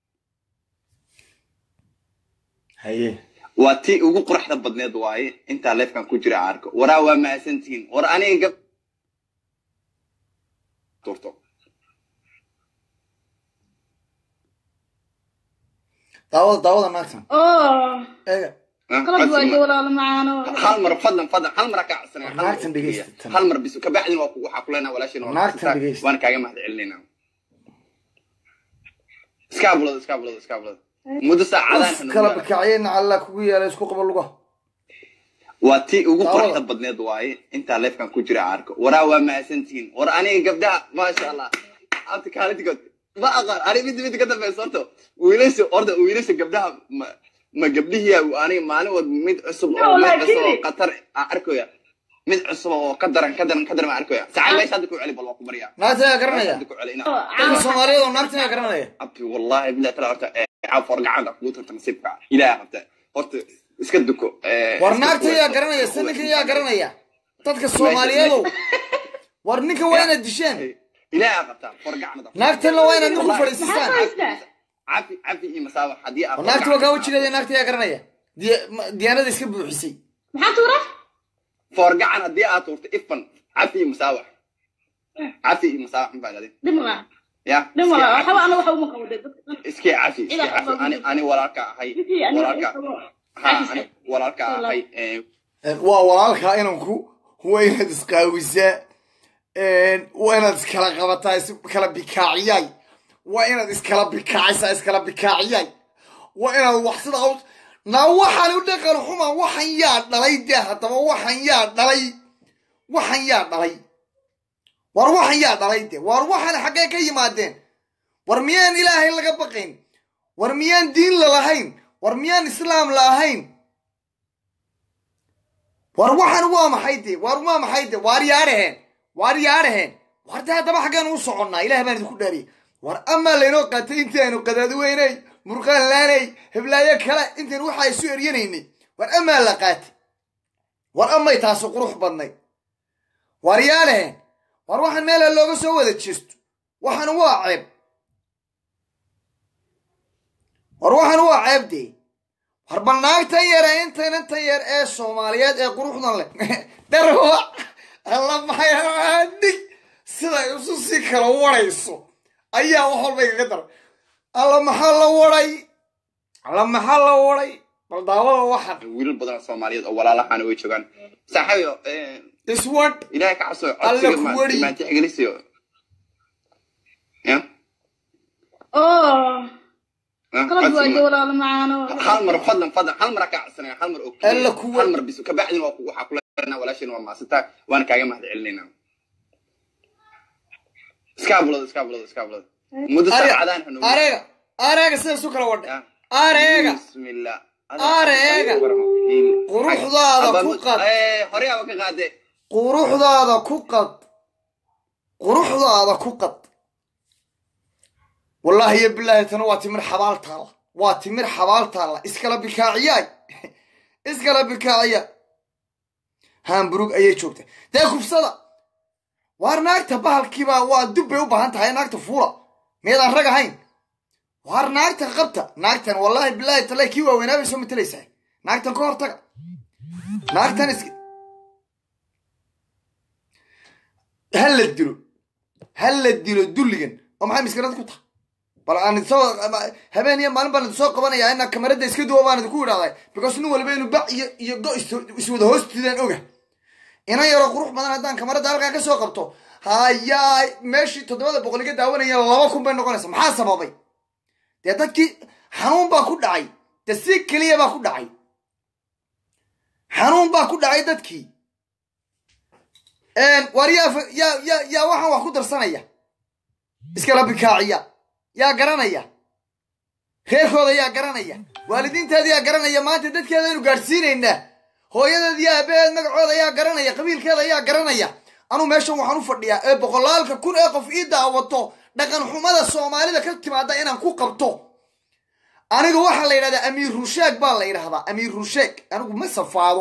haye waa tii ugu quruxda badneed waaye intaa leefkan ku jira aan arko waraa waa mahadsantihiin war aniga gab turto daawada daawada naagtan oo eega Ah, qalad waayo codsi ma- walaalo macaano hal mar fadlan fadlan hal mar ka codsanaya hal mar Naagtan oo keliya. dhegeysta tan. hal mar bis kabacdin waa ku- waxaa kuleenaa walaashin waa Naagtan mahadsantahay. dhegeysta. waan kaaga mahad celinayna iskaabulada iskaabulada iskaabulada muddo saacadaan uf kala bikaaciyeyna alla kugu yeelay isku qabo lugaha waa tii ugu Daawada. quruxda badneed waaye intaa leefkan ku jira aan arko waraa waa mahadsantihiin war aniga gabdhaha maasha allah abta kaalintigood ma aqaan ani mid mid ka dambeysa horta wiilasha horta wiilasha gabdhaha ma ma gabdhihiya aniga maalin walba mid cusub oo No, mid like cusub oo really? qatar aan arkoya mid cusub oo ka daran ka daran ka daran aan arkoya saca meesha hadda ku celi bal waa ku baryaa naagtan yaa garanaya hadda ku celi ina dadka soomaaliyeed oo naagtan yaa garanaya abti wallahi billahi tala horta caafar gacanta kugu tarta nasiibka ilaaha qabta horta iska duko eh, war iska naagtan kuwa- yaa garanaya se ninkan yaa garanaya dadka soomaaliyeedow war ninkan waa inaad dishaan ilaaha qabta for gacanta naagtanna waa inaad ninku maxaa fadhiisisaan ku haystaa cafi cafi iyo masaawa haddii aad war naagta waa kaa wejigeeda naagta yaa garanaya Diya- ma- diyaanada iska buuxisay maxaa tuura for gacan haddii aad tuurto ifan cafi iyo masaawa cafi iyo masaawa xun baa dhadin dhimala ya dhimala iska waxba cafi. ana waxa uma qabo dee dadka iskii cafi iskii Ilaa cafi xubaa ani ani walaalka ahay ninkii aniga walaalka ii qabo ha ani walaalka ahay eh, waa walaalkaa inanku waa inaad isqaawisaa waa inaad iskala qabataa iskala bikaaciyay waa inaad iskala bikaacisaa iskala bikaaciyay waa inaad wax sida qaw naa waxaan u dhaqan xuma waxan yaa dhalay dee haddaba waxan yaa dhalay waxan yaa dhalay war waxan yaa dhalay dee war waxan xaggee ka yimaadeen war miyaan ilaahay laga baqayn war miyaan diin la lahayn war miyaan islaam la ahayn war waxan waa maxay de war waa maxay de waar yaadhaheen waar yaadhaheen war de haddaba xaggaan u soconnaa ilaah baan idinku dhaariyay war amaa laynoo qaatay intaanu qadaadweynay murqaan laanay heblaayo kale intaan waxa isu eryanaynay war amaa la qaatay war amay taasu qurux badnay war yaadhaheen war waxaan meela looga soo wada jeesto waxan waa ceeb war waxan waa ceeb dee war bal naagtan yare intan intan yar ee soomaaliyeed ee quruxdan leh darwa alla maxaydig siday isu si kala warayso ayaa wax walba igaga daray alla maxaa la waray alla maxaa la waray bal daawada waxan wiilal badan oo soomaaliyeed oo walaalahaana way joogaan saaxiibayo eh, iswad ilaahay ka cabso Alla codsiga ku ma- wari. maantixgelisiyo ya oo Ah, qalad codsiga waayo ma- walaalo macaano hal mar fadlan fadlan hal mar ka codsanaya hal mar oo keliya. Alla ku wari. hal mar bis kabacdin waa ku- waxaa kuleenaa walaashin waa maasantaa waana kaaga mahad celinayna iskaabulada iskaabulada iskaabulada muddo saacadaan hanuun areega areega sida isu kala wadhay areega bismillah Areega. Quruxdaada ku qad. hore aba ka qaade quruxdaada ku qad quruxdaada ku qad wallaahi iyo bilaahi tana waa timir xabaal taalla waa timir xabaal taalla iskala bikaaciyaay iskala bikaaciya hamburug ayay joogta dee kufsada waar naagta bahalkiibaa waa dub bay u baahan tahay naagta fuula miyaedaan rag ahayn waar naagta qabta naagtan wallaahi bilaahi tala kii waaweynaa bay soo matalaysaa naagtan ka hortaga naagtan is ha la dilo ha la dilo dulligan oo maxay miskarad ku tahay bal aan soo habeen iyo maalin baan idinsoo qabanaya inaa kamarada iska duwa baan idinku idhahday because nin waliba inuu bac iyo iyo go is- iswada hoostidaan oga inan yaroo qurux badan haddaan kamarada halkan ka soo qabto hayaa meeshii toddobada boqol iga daawanaya laba kun bay noqonaysa maxaa sababay dee dadkii xanuun baa ku dhacay dee si keliya baa ku dhacay xanuun baa ku dhacay dadkii waar yaa fa- yaa yaa yaa waxaan wax ku darsanaya iskala bikaaciya yaa garanaya reerkooda yaa garanaya waalidiinteeda yaa garanaya maanta dadkeeda aynu gaadhsiinaynaa hooyadeed iyo aabaheed magacooda yaa garanaya qabiilkeeda yaa garanaya anuu meeshan waxaan u fadhiyaa ee boqolaalka kun ee qof ii daawato dhaqan xumada soomaalida ka timaada inaan ku qabto aniga waxaa la yidhahdaa amiir rusheeg baa la yidhahdaa amiir rusheeg anigu ma safaado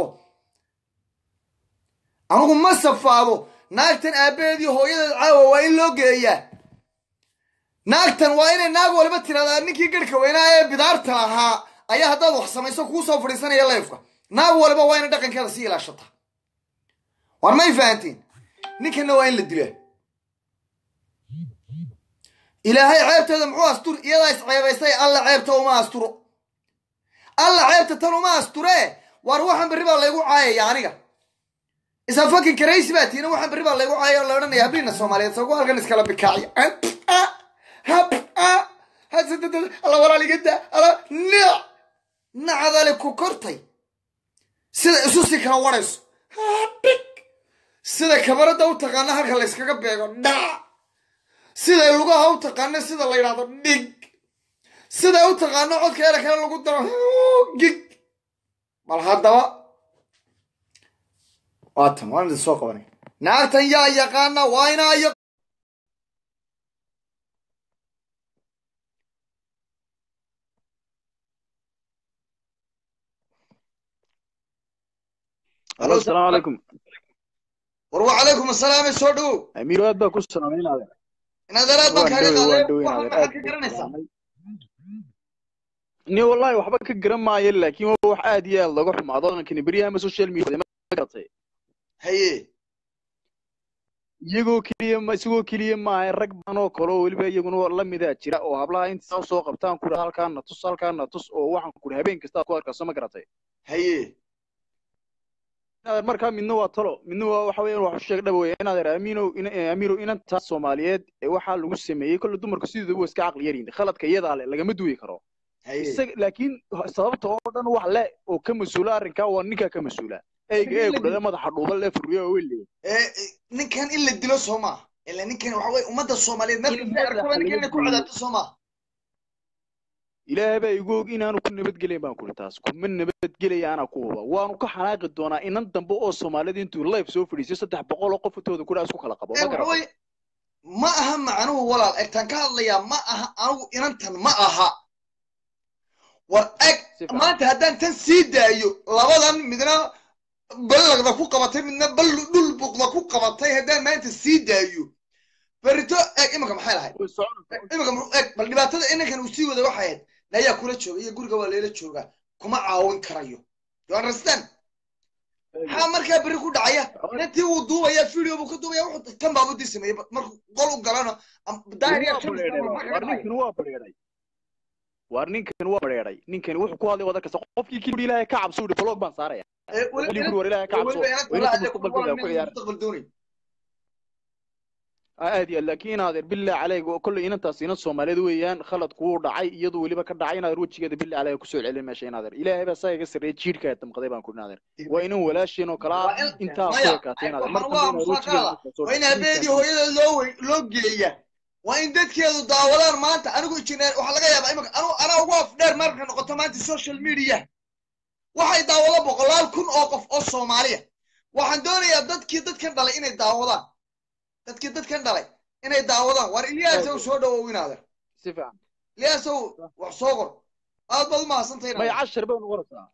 anigu ma safaado naagtan aabaheed iyo hooyadeed caawa waa in loo geeyaa naagtan waa inay naag waliba tiradaa ninkii garhka weynaa ee bidaarta lahaa ayaa haddaad wax samayso kuu soo fadhiisanaya leefka naag waliba waa inay dhaqankeeda sii ilaashataa war may fahantiin ninkanna waa in la dilaa ilaahay ceebteeda muxuu astur iyadaa isceebaysay alla ceebta uma asturo alla ceebta tan uma asturee war waxaan berri baa laygu caayaya aniga isa fakin karaysi baa tiina waxaan berri baa laygu caayaya oo la odhanaya habliina soomaaliyeed sagu halkan iskala bikaaciya alla walaaligada alla nic nacdale ku kortay sida isu si kala warayso dhig sida kabarada u taqaana halka layskaga beego dhac siday lugaha u taqaano sida la yidhahdo dhig siday u taqaano codkeeda kale lagu daro gig bal haddaba waatan waan idin soo qabanay naagtan yaa yaqaana waa inaa iyo alo asalaamu calaykum war wacalaykum asalaam soo dhowow amiiro aad baa ku salaamaynaade inadeeraad baan kaaga waan qaaday dhowey waan waxaan dhowey maxaad ka garanaysaa ni wallahi waxba ka garan maayo laakiin waa wax aad iyo aad looga xumaado dhaqankani beryaha ama social media ma garatay haye iyagoo keliya ma isagoo keliya maaha rag badan oo kale oo weliba iyaguna la midaa jira oo hablaha inta soo qabtaan kudha halkaana tus halkaana tus oo waxaan kudha habeen kasta aad ku arkayso ma garatay haye inaad markaa midna waa talo midna waa waxa weeyaan wax u sheeg dhaba weeye inaad amiinow amiirow inantaa soomaaliyeed ee waxaa lagu sameeyey kolle dumarku sidooda waa iska caqli yaryihin khaladka iyadaa le lagama duwi karo haye isaga laakiin sababta oo dhan wax le oo ka mas-uula arrinkaa waa ninkaa ka mas-uula eyga ee ku dhada madaxa dhuuban lee furriyo oo wele ee ninkan in la dilo soo maaha ila ninkan waxa weye ummadda soomaaliyeed meel In kasta arkaba madaxa ninkan laga inay ku gooyo. cadaabto soo maaha ilaahay baa igu og inaanu ku nabadgelayn baan kuri taas kuma nabadgelaya anaa ku huba waanu ka xanaaqi doonaa inan dambe oo soomaalida intuu life soo fadhiisiyo saddex boqol oo qof intooda kudha isku kala qabo ee ma waxa garata weye ma aha macnuhu walaal egtaan ka hadlayaa ma aha anigu inantan ma aha war eg Si fiican. maanta haddaan tan sii daayo labadan midna ballaqda ku qabatay midna bal dhul buqda ku qabatay haddaan maanta sii daayo berito eg iminka maxay lahayd Way soconaysaa. iminka muxuu eg bal dhibaatada inankan uu sii wada waxay ahayd nayaa kula jooga iyo guriga waa leela joogaa kuma caawin karayo you understand maxaa markaa berri ku dhacaya inantii wuu duubaya video buu ka duubaya wuxuu tan baabudii sameeyey markuu qol u galano am- daahir yaa Waa ka bareeray mid ah, waar maxaa ka dhacaya? ninkan waa bareeray waar ninkan waa bareeray ninkan wuxuu ku hadlay wada kasta qofkii kii ilaahay ka cabso uri blog baan saaraya Ee, weli- weli guri war ilaahay ka cabso weliba inanta waa la inanta hadlay ku mustaqbalkooda ku ciyaara mustaqbal doonayn aad iyo aad laakiin inaadeer billah caleyg oo kolley inantaas inan soomaaliyeed weeyaan khalad kuu dhacay iyadu weliba ka dhacay inaadeer wejigeeda billah caleyg kusoo celin meesha inaadeer ilaahay baa saa iga sarreeyay jiirka ee damqaday baan ku inaadeer waa inan walaasheen oo kala Waa in- intaa maya, ku ekaatay inaadeer mar waxaan dambe waa inaadeer musaaqaada. wejigeeda waa in habeedii hooyada loo wey- loo geeya waa in dadkeedu daawadaan maanta anigu injineer waxaa laga yaabaa imika anu anaa ugu afdheer marka noqoto maanta social media waxay daawado boqolaal kun oo qof oo soomaaliya waxaan doonayaa dadkii dadkan dhalay inay daawadaan dadkii dadkan dhalay inay daawadaan war iliyaasow soo dhawow inaader si fiican iliyaasow wax soo qor aad baad u mahadsantahay maya inaader cashar bay unoqonaysaa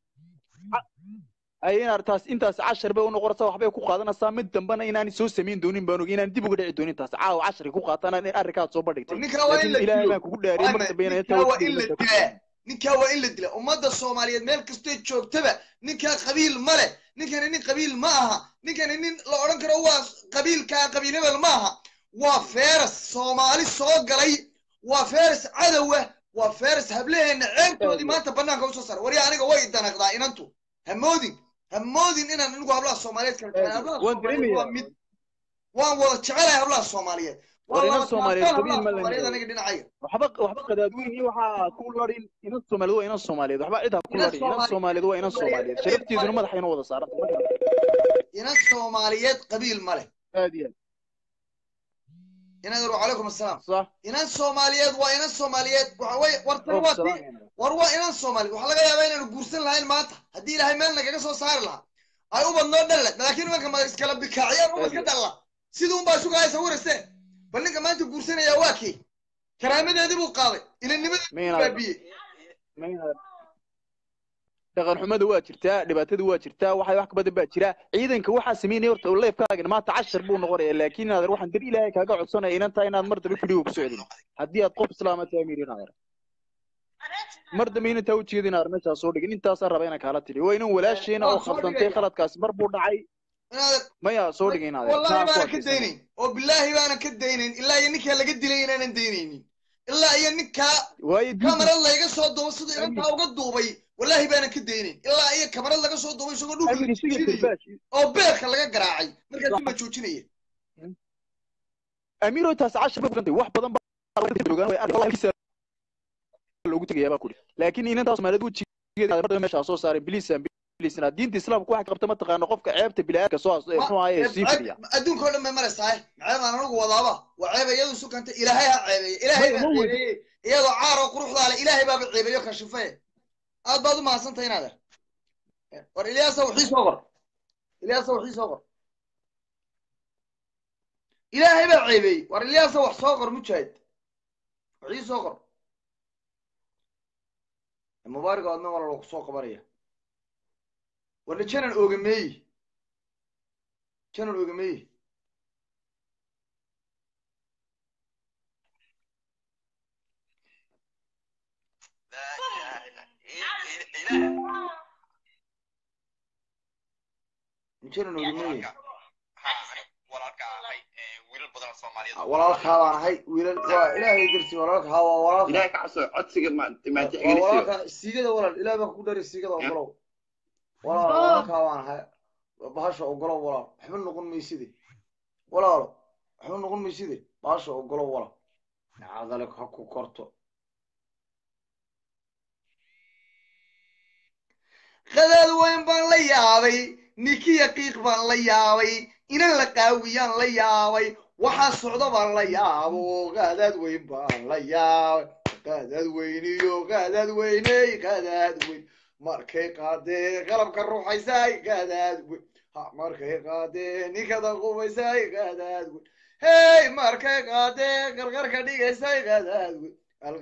ay inaad taas intaas cashar bay unoqonaysaa waxbay ku qaadanaysaa mid dambena inaanay soo samayn doonin baan og inaan dib uga dhici doonin taas caawa cashari ku qaatana in arrinkaad soo bandhigtay ninkaa waa in laakiin la ilaahay dilo baan kugu dhaariyay mar dambe inaan ninkaa waa in la dilaa ninkaa waa in la dilaa ummadda soomaaliyeed meel kastoo joogtaba ninkaa qabiil ma leh ninkani nin qabiil ma aha ninkani nin la odhan karo waa qabiilkaa qabiil hebel ma aha waa feeras soomaali soo galay waa feres cadowa waa feres hableheena ceebtoodii maanta banaanka usoo saara warya aniga way danaqdaa inantu hamoodin hamoodin inaan anigu hablaha soomaaliyeed kala jecel hablaha waan soomaaliyeed waa dareemayaa mid waan wada jecelahay hablaha soomaaliyeed waa war inan laba soomaaliyeed taabtaan qabiil hablaha ma soomaaliyeed lena aniga dhinacaya waxba waxba qadaadweyn iyo waxaa ku ladhin inan soomaaliyeed waa inan soomaaliyeed waxba cid ha ku inan ladhin inan soomaaliyeed soomaaliyeed waa inan soomaaliyeed sharafteeduna madaxa inoo wada saaranta inan soomaaliyeed qabiil ma leh aad iyo inan wacalaykum assalaam sax inan soomaaliyeed waa inan soomaaliyeed waxa weye war tani oo waa tii salaam war waa inan soomaaliyeed waxaa laga yaabaa inaanu guursan lahayn maanta haddii ilaahay meel nagaga soo saari lahaa ay ubad noo dhalle laakiin nimanka ma iskala bikaaciyaan ubad ka dhalla sidii unbaa sugaya sawirase bal ninka maanta guursanaya waa kii karaamadeedii buu qaaday ilinimadii mayna baabiyey mayna dhaqan xumada waa jirtaa dhibaatada waa jirtaa waxay wax ka badan baa jira ciidanka waxaa sameynaya horta leefkaagan maanta cashar buu noqonaya laakiin inaad waxaan dar ilaahay kaaga codsanaya inan tahay inaad mar dambe fidhigo ku socdin haddii aad qof islaama tahay miir inaad mar dambe inantaa ujeeda inaad meeshaa soo dhigin intaasaa raba inaan kaala tiri waa inan walaasheena oo waan soo khaldantay dhigaya khaladkaasi mar buu dhacay inaad maya soo dhigay inaad wallahi baanan ka daynayn oo bilaahi baanan ka daynayn ilaa iyo ninkaa laga dilay inaanan daynaynin ilaa iyo ninkaa waayo diinta kamarad layga soo duubo siduu inantaa uga duubay wallaahi baanan ka daynayn ilaa iyo kamarad laga soo duubay isagoo dhulka la amir isaga joojinayo karbaash oo beerka laga garaacay markaasuu la joojinaya amiiro taas cashar bay furantay wax badan baa loogu tegayaa baa kuri laakiin inantaa soomaaliyeed wejigeeda mar dambe meeshaa soo saaray bilisan bilisna diinta islaamku waxay qabta mataqaana qofka ceebta bilaaadka soo as- muxuu ahaye sii fidiya adduunka oo dhan bay maraysaa maxay baan anigu wadaaba waa ceeba iyadu sukanta ilaahay ha ceebeeye ilaahay baa Ma- ma weydi- ceebeeye iyadoo caaroo quruxdaa le ilaahay baaba ceebeeyo kashife aad baad u mahadsantahay inaader war ilyaasa waxii soo qor ilyaasa waxii soo qor ilaahay baa ceebeeyey war ilyaasa wax soo qor mujaahid waxii soo qor mubaarig adna wala lagu soo qabanaya warna janan oogameeyi janan oogameeyi janan oogameeyi walaalkaa baan ahay wiilal waa ilaahay darti walaalka haa waa walaalka ilaahay ka cabso codsiga ma ma waa tixgelisiyo walaalka siigada walaal ilaah baa ku dhari siigada ogolow walaal walaalkaa baan ahay bahasha ogolow walaal waxba noqon mayside walaalo waxba noqon mayside bahasha ogolow walaal nacadale ha ku korto qadaad weyn baan la yaabay nikiya qiiq baan la yaabay inan la qaawiyaan la yaabay waxaa socda baan la yaabo qadaad weyn baan la yaabay qadaad weyniyo qadaad weyney qadaad weyn markay qaadee qalabka ruuxaysay qadaad weyn ha markay qaadee ninkada qubaysay qadaad weyn hey markay qaadee qarqarka dhigaysay qadaad weyn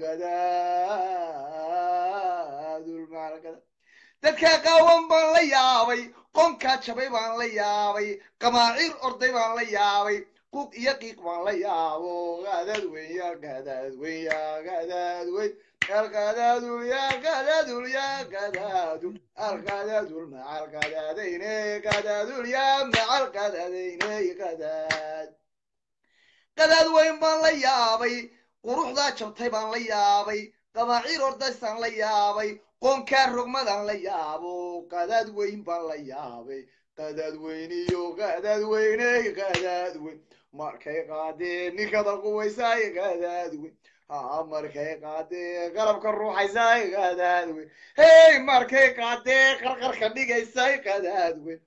alqadaadulmaalkada dadka qaawan baan la yaabay qonkaa jabay baan la yaabay qamaaciir orday baan la yaabay quuq iyo qiiq baan la yaabo qadaad weyn yaa qadaad weyn yaa qadaad weyn alqadaadul yaa qadaadul yaa qadaadul alqadaadul macal qadaadayne qadaadul yaa macal qadaadayne qadaad qadaad weyn baan la yaabay quruxdaa jabtay baan la yaabay qamaaciir ordaysaan la yaabay qoonkaa rogmadaan la yaabo qadaad weyn baan la yaabay qadaad weyniyo qadaad weyney qadaad weyn markay qaadee ninkada quwaysay qadaad weyn ha markay qaadee qalabka ruuxaysay qadaad weyn hey markay qaadee qarqarka dhigaysay qadaad weyn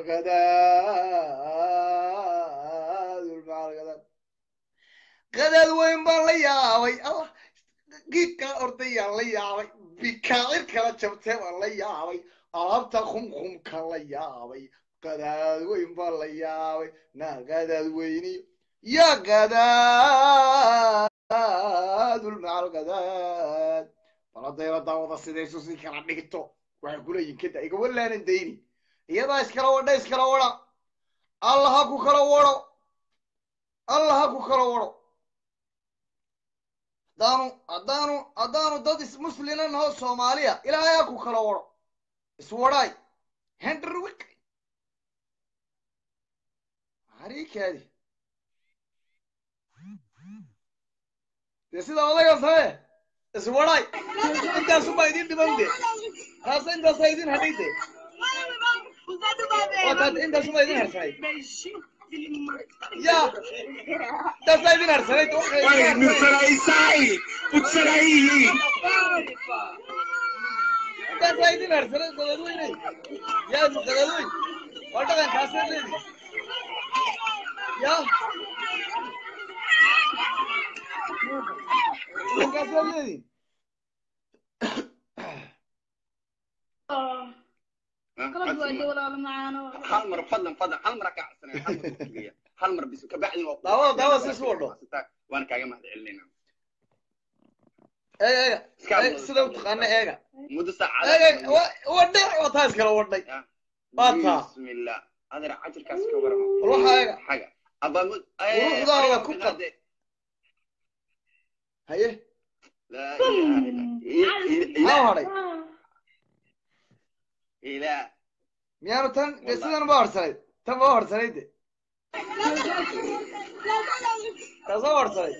alqadaad qadaad weyn baan la yaabay allah giidkaa ordayaan la yaabay bikaacir kala jabtee baan la yaabay alaabta khumkhumka la yaabay qadaad weyn baan la yaabay naa qadaad weyniyo yaa qadaadul macal qadaad baladayla daawada sidaysu si kala dhigto waxay kuleeyihin kada iga walaanan dayni iyadaa iskala wadha iskala wadha allah ha ku kala wadho allah ha ku kala wadho haddaanu haddaanu haddaanu dad is muslina naho soomaaliya ilaahay ha ku kala wadho iswadhaay hendrwik harikaadi dee sida odaga samee iswadhay intaasubaa idin dhiman de taasa intaasa idin hadhay de waa taas intaasubaa idin harsanay ya intaasaa idin harsanay intaasaa idin harsanay qadadweyne yaa qadadweyn waa dhaqankaasaa leedi ya dhaqankaasaa leedi qalad waa de walaalo macaano hal mar fadlan fadlan hal mar ka codsanaya hal mar kutugeya hal mar bis kabacdi waa Daawo- daawo si isu wadho. waan kaaga mahad celinayna eega eega eeg, sida u taqaana eega muddo saacad eega wa- wadhay waa taas kala wadhay waa taa bismillah adeer cajirkaas ka warama War waxaa eega. xaga aba mud Quruxdaada ku qad. haye laa ilaaha illa maxaa hadhay ilaah miyaanu tan de sidan ba horsanayd tan ba horsanayd de taasoo horsanayd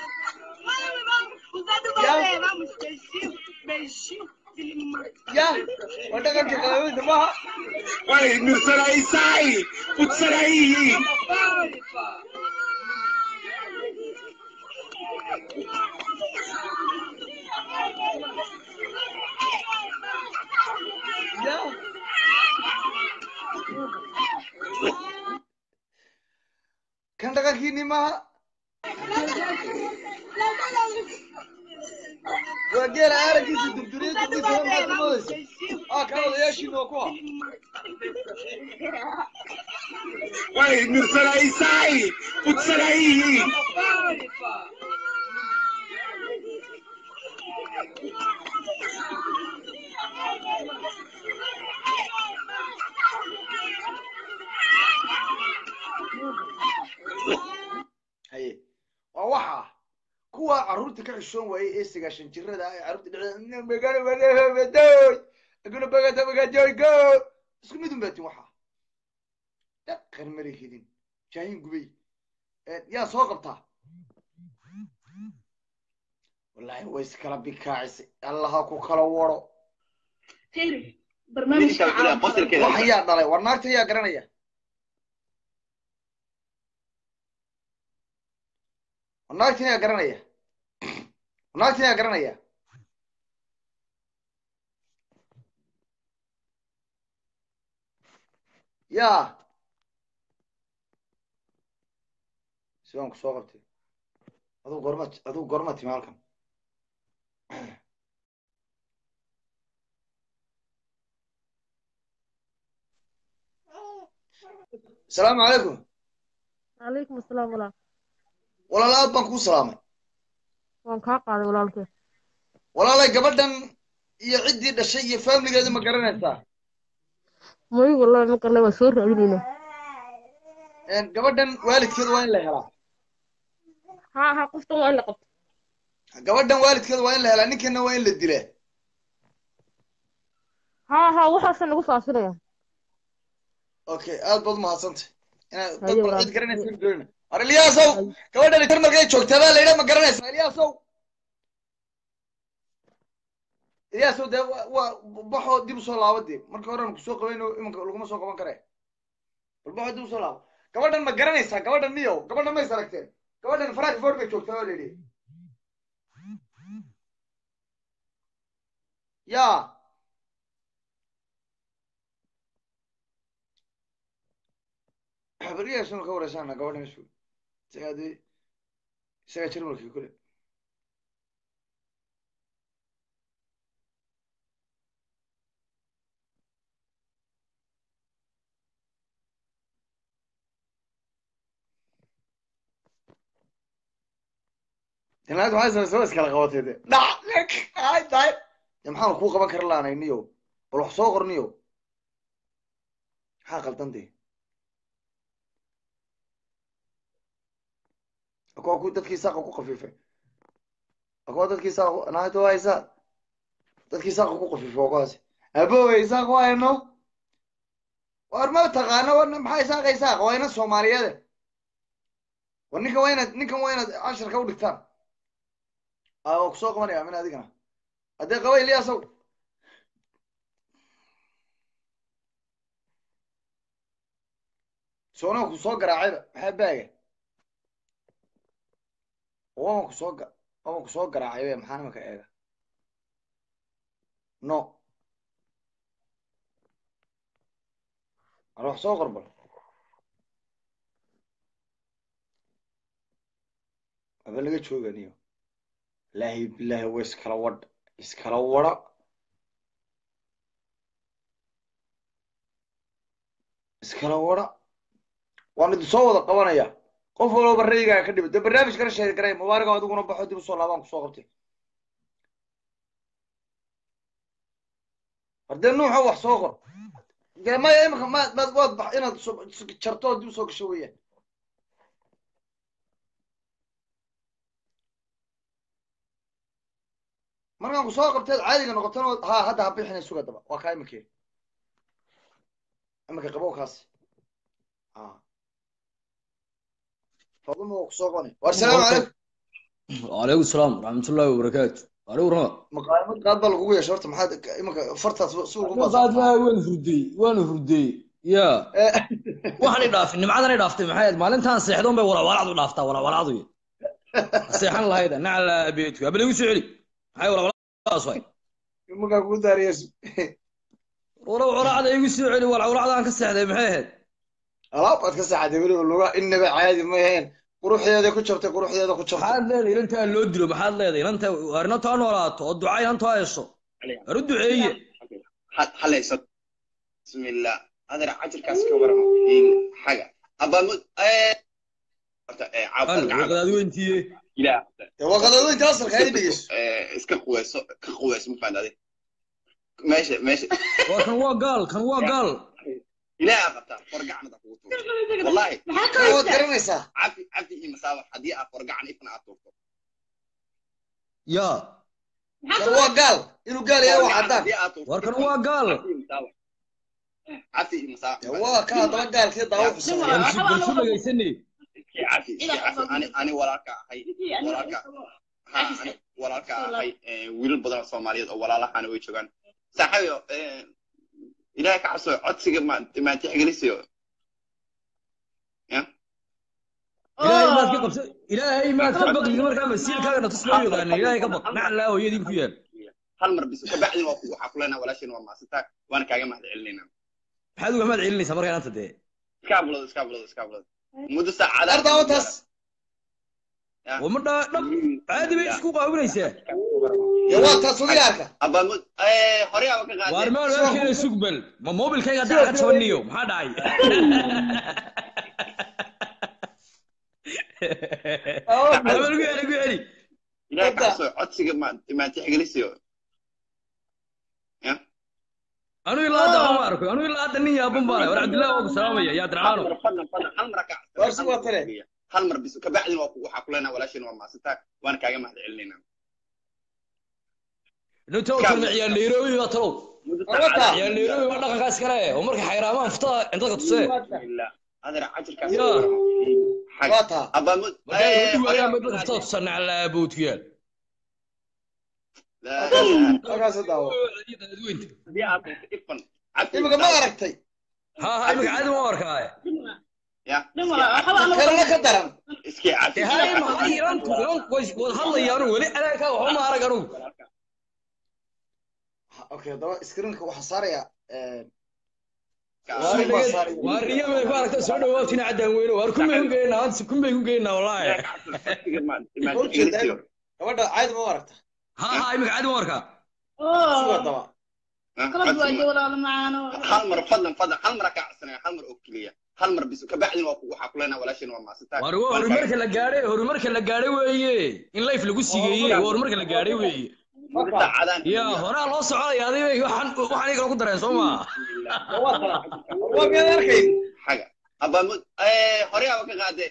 ya waa dhaqanka qalaweynta maaha ya kan dhaqankiini maaha waa geela aaragiisa durduriya durdiisa maxaad ku moodaysa aa kan odayaashiina waa kuwa haye waa waxa kuwa carruurta ka xishoon waayey ee sagaashan jirada ah ee carruurta dhexdeeda magana magadoy aguna bagada magadoy go isku mid un baatin waxa dhaqan mara helin jaahin gubay yaa soo qabtaa wallaahi way iskala bikaacisay allaha ku kala waro Khayri, barnaamijka Ninka ilaa qosolkeeda. wax yaa dhalay war naagta yaa garanaya war naagtan yaa garanaya war naagtan yaa garanaya yaa siwaan ku soo qabtay aduu gorma aduu gorma timi halkan asalaamu calaykum calaykum asalaam walaal walaal aad baan kuu salaamay waan kaa qaaday walaalkee walaalay gabadhan iyo ciddii dhashay iyo faamiligeeda ma garanaysaa may wallahi ma qarnay waan soo raadinaynaa Een, gabadhan waalidkeeda waa in la helaa haa haa qoftan waa in la qabto gabadhan waalidkeeda waa in la helaa ninkana waa in la dilaa haa haa waxaasa nagu faafinaya okay aad baad umahadsantay inaad dad Haye, bal walaal. cid garanaysa ma garanayna war ilyaasow gabadhan tar markay joogtaa baa la yidhaa ma garanaysaa ilyaasow ilyaasow dee waa- waa baxoo dib usoo laabo dee markii horean kusoo qabayno imanka laguma soo qaban kare bal baxoo dib usoo laabo gabadhan ma garanaysaa gabadhan niyow gabadhan mays aragteen gabadhan frankfort bay joogtaa baa la yidhi yaa beriyaasunu ka wareysana gabadha meeshu isagaa dee isagaa jarmalkii kule inaad waxay samaysa waa iskala qabatay de dhac ay tahay dee maxaanu kuu qaban kara laanay niyo bal wax soo qor niyo maxaa qaldan dee akwa ku dadkii saaqa ku qafiifay akwa dadkii saaqa naagta waa haysaa dadkii saaqa ku qafiifay waa kuwaasi abowe isaaq waayno war ma taqaano war maxaa isaaqa isaaqa waa ina soomaaliyeede war ninkan waa inaad ninkan waa inaad casharka u dhigtaan aa waa kusoo qabanaya amin adigana haddee qaba iliyaasow soonaa ku soo garaacayba maxaa baaga waama kusoo ga waama kusoo garaacay be maxaa nimanka eega no ar wax soo qorbal aba laga jooganiyo laahi bilaahi wa iskala wadh iskala wadha iskala wadha waan idin soo wada qabanaya qof walba raygaa ka dhibay de barnaamij kala sheegi karay mubaaraka adiguna baxo dib usoo laabaan kusoo qabtay hardee nuuxa wax soo qor dee maya imika ma maad waad bax inaad soo- jarto oo dib usoo gasho weeyaan markaan kusoo qabteed caadiga noqotana ha hadda ha bixina suga daba waa kaa imikee imika qabow kaasi ha faduma waa kusoo qoni war salaamu calaykum وعليكم السلام ورحمة الله وبركاته عليكم ورحمة maqaamad qaad baa lagugu yeesha horta maxaad imika fartaas si ugu قاعد ما وين فردي وين فردي يا waxaan idhaafin nimcadan i dhaaftay maxay ahayd maalintaan seexdoon bay walawalaacdu dhaaftaa walawalaacdu seexan lahayd nacla beedku abal igu soo celi maxay walawalaacdaas waay imakaa kugu daariyes walawalaacda igu soo celi walawalaacdaan ka seexday maxay ahayd alaab baad ka saxatay weliba luga inaba caadi ma aheen quruxdeeda ku jabtay quruxdeeda ku jabtay maxaad leedahay inantaa loo dilo maxaad leedahay inanta waar inanta ha noolaato oo duca inanta ha hesho war u duceeye halayso bismillah adar cajirkaas ka waramo xaga abamud horta ee al caawfalka waqadaad weyntiiye ilaah dee waa qadaadooyinta asalka ay dhegeyso iska quweyso ka quweyso ma fahantaade meesha meesha waa kan waa gaal kan waa gaal ilaah qabtaa forgacanada kugu tuurto wallahi maxaa ka waad haysaa garanaysaa cafi cafi iyo masaabax haddii aad forgacan ifna aad tuurto ya maxaa kan ka waa gaal inuu gaal yahay waa Forgacan caddaan haddii aad tuurto war kan waa gaal cafi iyo masaabax dee waa ka haddaba gaalkii daawo xusamaya war si bal si dhagaysane cafi cafi ani ani walaalka ahay walaalka ha ani walaalka ahay ee, wiilal badan oo soomaaliyeed oo walaalahana way joogaan saaxiibo ee, ilaahay ka cabso codsiga ma maan tixgelisiyo ilaahay maad ka qabsa ilaahay maad ka baqdi markaa masiirkaagana tus loo yaqaana ilaahay ka baq naclaa hooyadii ku yaal hal mar bis kabacdin waa ku- waxaa ku leenaha walaashin waa maasantaa waana kaaga mahad celinaynaa maxaad uga mahad celinaysaa markaa inanta dee iska ablado iska ablado iska ablado muddo saacada ar daawataas waa ma dha dhab caadi bay isku qaawinaysaa dee waa taas udigaarka abamud hore aba ka waar qaadeen maan waarkeena sugbal ma mobilkayga hadda ka jabaniyo maxaa dhacay habal gu celi gu celi ilaahay ka cabso codsiga ma maan tixgelisiyo anu ilaa hadda ma arko anu ilaa hadda nin yaaban baana war cabdillahi waa ku salaamaya yaa dircaano fadlan fadlan hal mar ka Waar si waa tale. hal mar bis kabacdin waa ku- waxaa ku leenaha walaashin waa maasantaa waana kaaga mahad celinaynaa inta utana ciyaar nairobi baa talow muddo Abata. saacada ciyaar nairobi waa dhaqankaas kale oo marka xayraamaan furtada dadka tusee Bismillah. adar cajirkaas Ya. xag waa taa abamud markaa u dhiwaayaan bay dadka furtada tusaa naclaa boodku yaal halkaas daawo haddii aad doonto ifan cabdi imika ma aragtay ha ha imika caadi ma arkaaye ya dhimala waxba aan kalena ka daran iskii cafi dee hay maxay ilantu ilanku way wada hadlayaan weli anaankaa waxba ma arag anugu okay haddaba screenka waxaa saaraya Waar dhagad- waar riyo bay ku aragta soo dhawaatina caddaan weyne waar kunbay ku geynaa hanta kunbay ku geynaa wallaahi gabadha caadi ma u aragta ha ha imika caadi ma arkaa suga oo daba qalad waa jawlaalo macaano hal mar fadlan fadlan hal mar kaa codsanaya hal mar oo keliya hal mar bis kabacdin waa ku- waxaa ku leenaha walaashin waa maasantaa waar waa horumarka la gaadhay horumarka la gaadhay weeye in life lagu sigeeyey waa horumarka la gaadhay weeye saacadaan ya horaa loo soconaya adiga waxaan waxaan igala ku dareen soo maa waa taa waa miyaad arkayn xaga abamud hore aba ka qaadee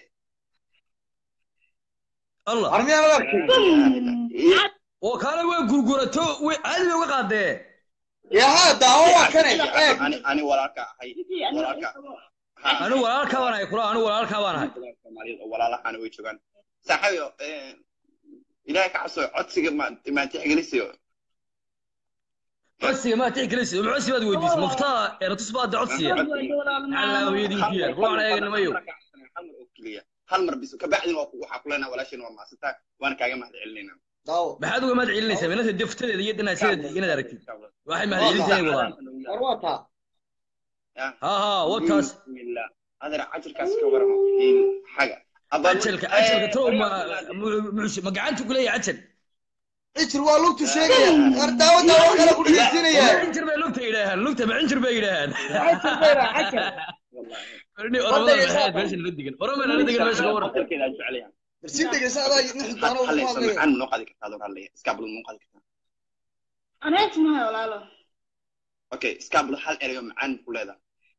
allah ar miyaad arkayn oo kaale waa gurgurato way caadi bay uga qaadee yaha daawo waa kane eeg ani ani walaalka ahay walaalka Ha. anigu walaalkaa baan ahay kula anigu walaalkaa baan ahay Soomaaliyeed oo walaalahana way joogaan saaxiibo ilaahay ka cabso codsiga ma maan tixgelisiyo codsiga maa tixgelisay ma codsi baad weydiisay muftaa eratus baad de codsiya alla hooyadinki yaal ruuxan eeganamayo hal mar oo keliya hal mar bis kabacdin waa ku- waxaa ku leenaha walaasheen waa maasantaa waana kaaga mahad celinayna daawo maxaad uga mahad celinaysaa minata deftadeeda iyo dhinaasadeeda inaad aragtid waxay mahad celinta inay wadaan war waa taa ha ha wataas bismillah adeer cajirkaas ka waramo in xaga cajalka cajalka tow ma mu- mu- ma gacantu kuleeyahay cajal cijir waa lugtu sheegaya war daawo daawo kale ku dhegeysinaya cinjir bay lugta yidhaahaan lugta ma cinjir bay yidhaahaan cajir bayra cajir Orni oromada maxaad meesha nala degan oromada nala degan meesha ka waran cajirkeeda jecelayaa bal si dhegeysa adaa nixi doona uu ku hallaysa hadlaya macaan noo qaadi kartaa adoo hadlaya iskaablo noo qaadi kartaa aneet mahay walaalo okay iskaablo hal erayo macaan ku leedahay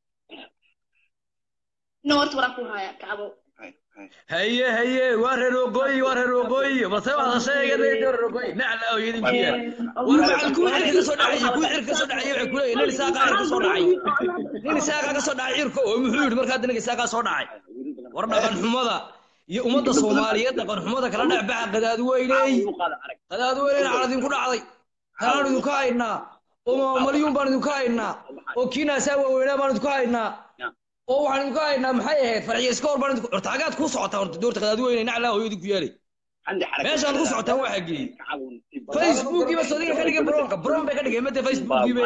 ina horta waraa ku haya kacbo Hay, hay. haye haye waa reer waqooyi waa reer waqooyi balse waa sheegay reer waqooyi nacla oo yidinki yaal war macal kuwii cirka ka soo dhacay kuwii cirka ka soo dhacay waxay ku leeyihin nin isaaqa cirka ka soo dhacay nin isaaqa ka soo dhacay cirka oo muxuu yidhi markaa nin isaaqa soo dhacay war dhaqan xumada iyo ummadda soomaaliyeed dhaqan xumada kala dhex baxa qadaad weyney qadaad weyneyna cala idinku dhacday talaan idinku haynaa oo malyuun baan idinku haynaa oo kiinaasaa waaweynaa baan idinku haynaa oo waxaan idinku haynaa maxay ahayd farxiyo iska hor baan idinku horta hagaad ku socotaa horta doorta qadaad weyney naclaa hooyadii ku yaalay عندي حركة meeshaad ku socotaan waxaa geeyey facebookiiba sodiga ka dhigay broonka broon bay ka dhigeen made facebookiiba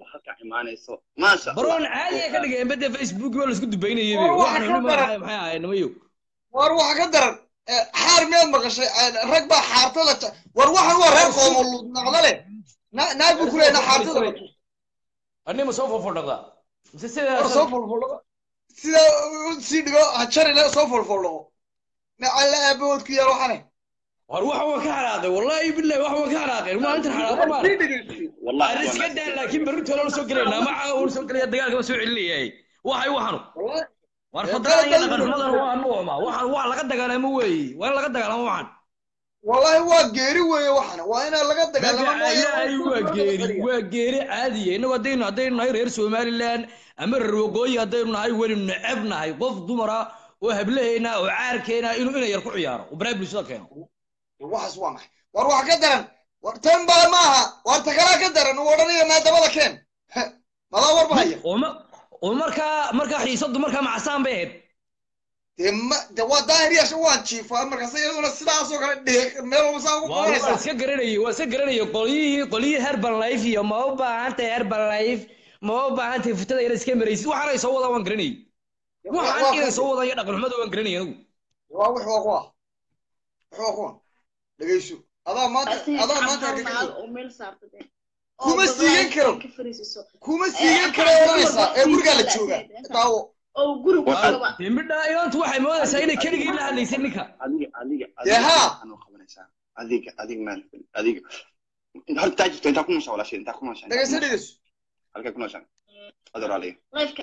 ما شاء broon الله caadi ay ka dhigeen made facebookiiba laisku dubaynayay War, waxa waxaan ka daran. maxay maxay ahayd nimayo war waxa ka daran eh, xaar miyaad maqashay Eh, rag baa xaartada ta- war waxan waa reer qoomoluud naqda leh Na- naag buu ku leeyahay xaartada la tuso. anima soo fofordhaqdaa mise war sidaas soo folfoldhaqo sida u sii dhigo hajarina soo folfoldhaqo macalla aabahood ku yaal waxane war waxa waan ka xanaaqay wallaahi billahi waxa waan ka xanaaqay maalintan xanaaqo maan sii dhegeysi والله aan iska daa laakiin berrito la soo gelaynaa maca uu soo gelaya dagaalka soo celinayay waxay waxanu wallahi war Ee, fadlan iyo dal- dhaqan xumadan waa nuucma waxaan waa laga dagaalamo weeye waa in laga dagaalamo waxan wallahi waa geeri weeye waxana waa inaa laga dagaalamo magacayahay waa geeri waa geeri caadiya innagu haddaynu haddaynu nahay reer somaliland ama reer waqooyi haddaynu nahay weli neceb nahay qof dumara oo hablaheena oo caarkeena inuu ina yar ku ciyaaro oo baraha bulshada keeno waxaas waa maxay war wax ka daran war tan baa maaha war ta kalaa ka daran uu odhanaya maadamada keen Heh, madaa war bahaya oo ma oo markaa markaa xiisadu markaa macasaan bay ahayd dee ma de waa daahiryaasha waan jiifaa markaas iyaduna sidaasoo kale dheeg meel walba saa ugu waa waa qabanaysaa iska garanayay waa iska garanayay qolyihii qolyihii herbal life iyo ma u baahantahay herbal life ma u baahantahay futada inaad iska maraysid waxaanay soo wadaan waan garanayay waxaan inay soo wadaan iyo dhaqan xumada waan garanayay anigu waa wix waa kuwa wix waa kuwa dhegeyso adaa maanta adaa maanta argagaxay oo meel saarta dee Kuma siigan karo. ka fariisiso kuma siigan kara odhanaysaa ee gurigaa la jooga daawo oo guri ku qaba dembidha ilantu waxay moodaysaa inay keligii la hadlaysay ninka adiga adiga Dee haa. anoo qabanaysaa adiga adiga maan adiga hal taa jirto intaa ku nooshaa walaashay intaa ku nooshaa dhegeyso dhegeyso halkay ku nooshaa adoor aliga lifeka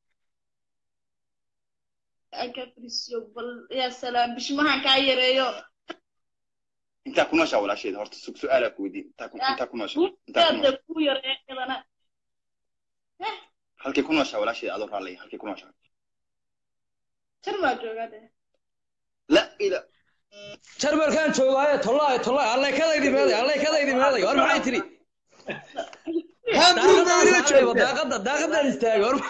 aan ka fariisiyo bal yaa salaam bishmahan kaa yareeyo intaa ku nooshaa walaasheeda horta su su-aalaa ku weydiin intaa ku intaa ku nooshaa intaa ku buugtaada nooshaa ku yareeyo iyadana halkay ku nooshaa walaasheeda adoor aliga halkay ku nooshaa jar maa joogaa dee la ila jarmalkaan joogaaye tollaay tollaay allay kadaydi meeday allay kadaydi meeday war maxay tiri hamburg baa ila daaqada joogta daaqada daaqadaan istaagay war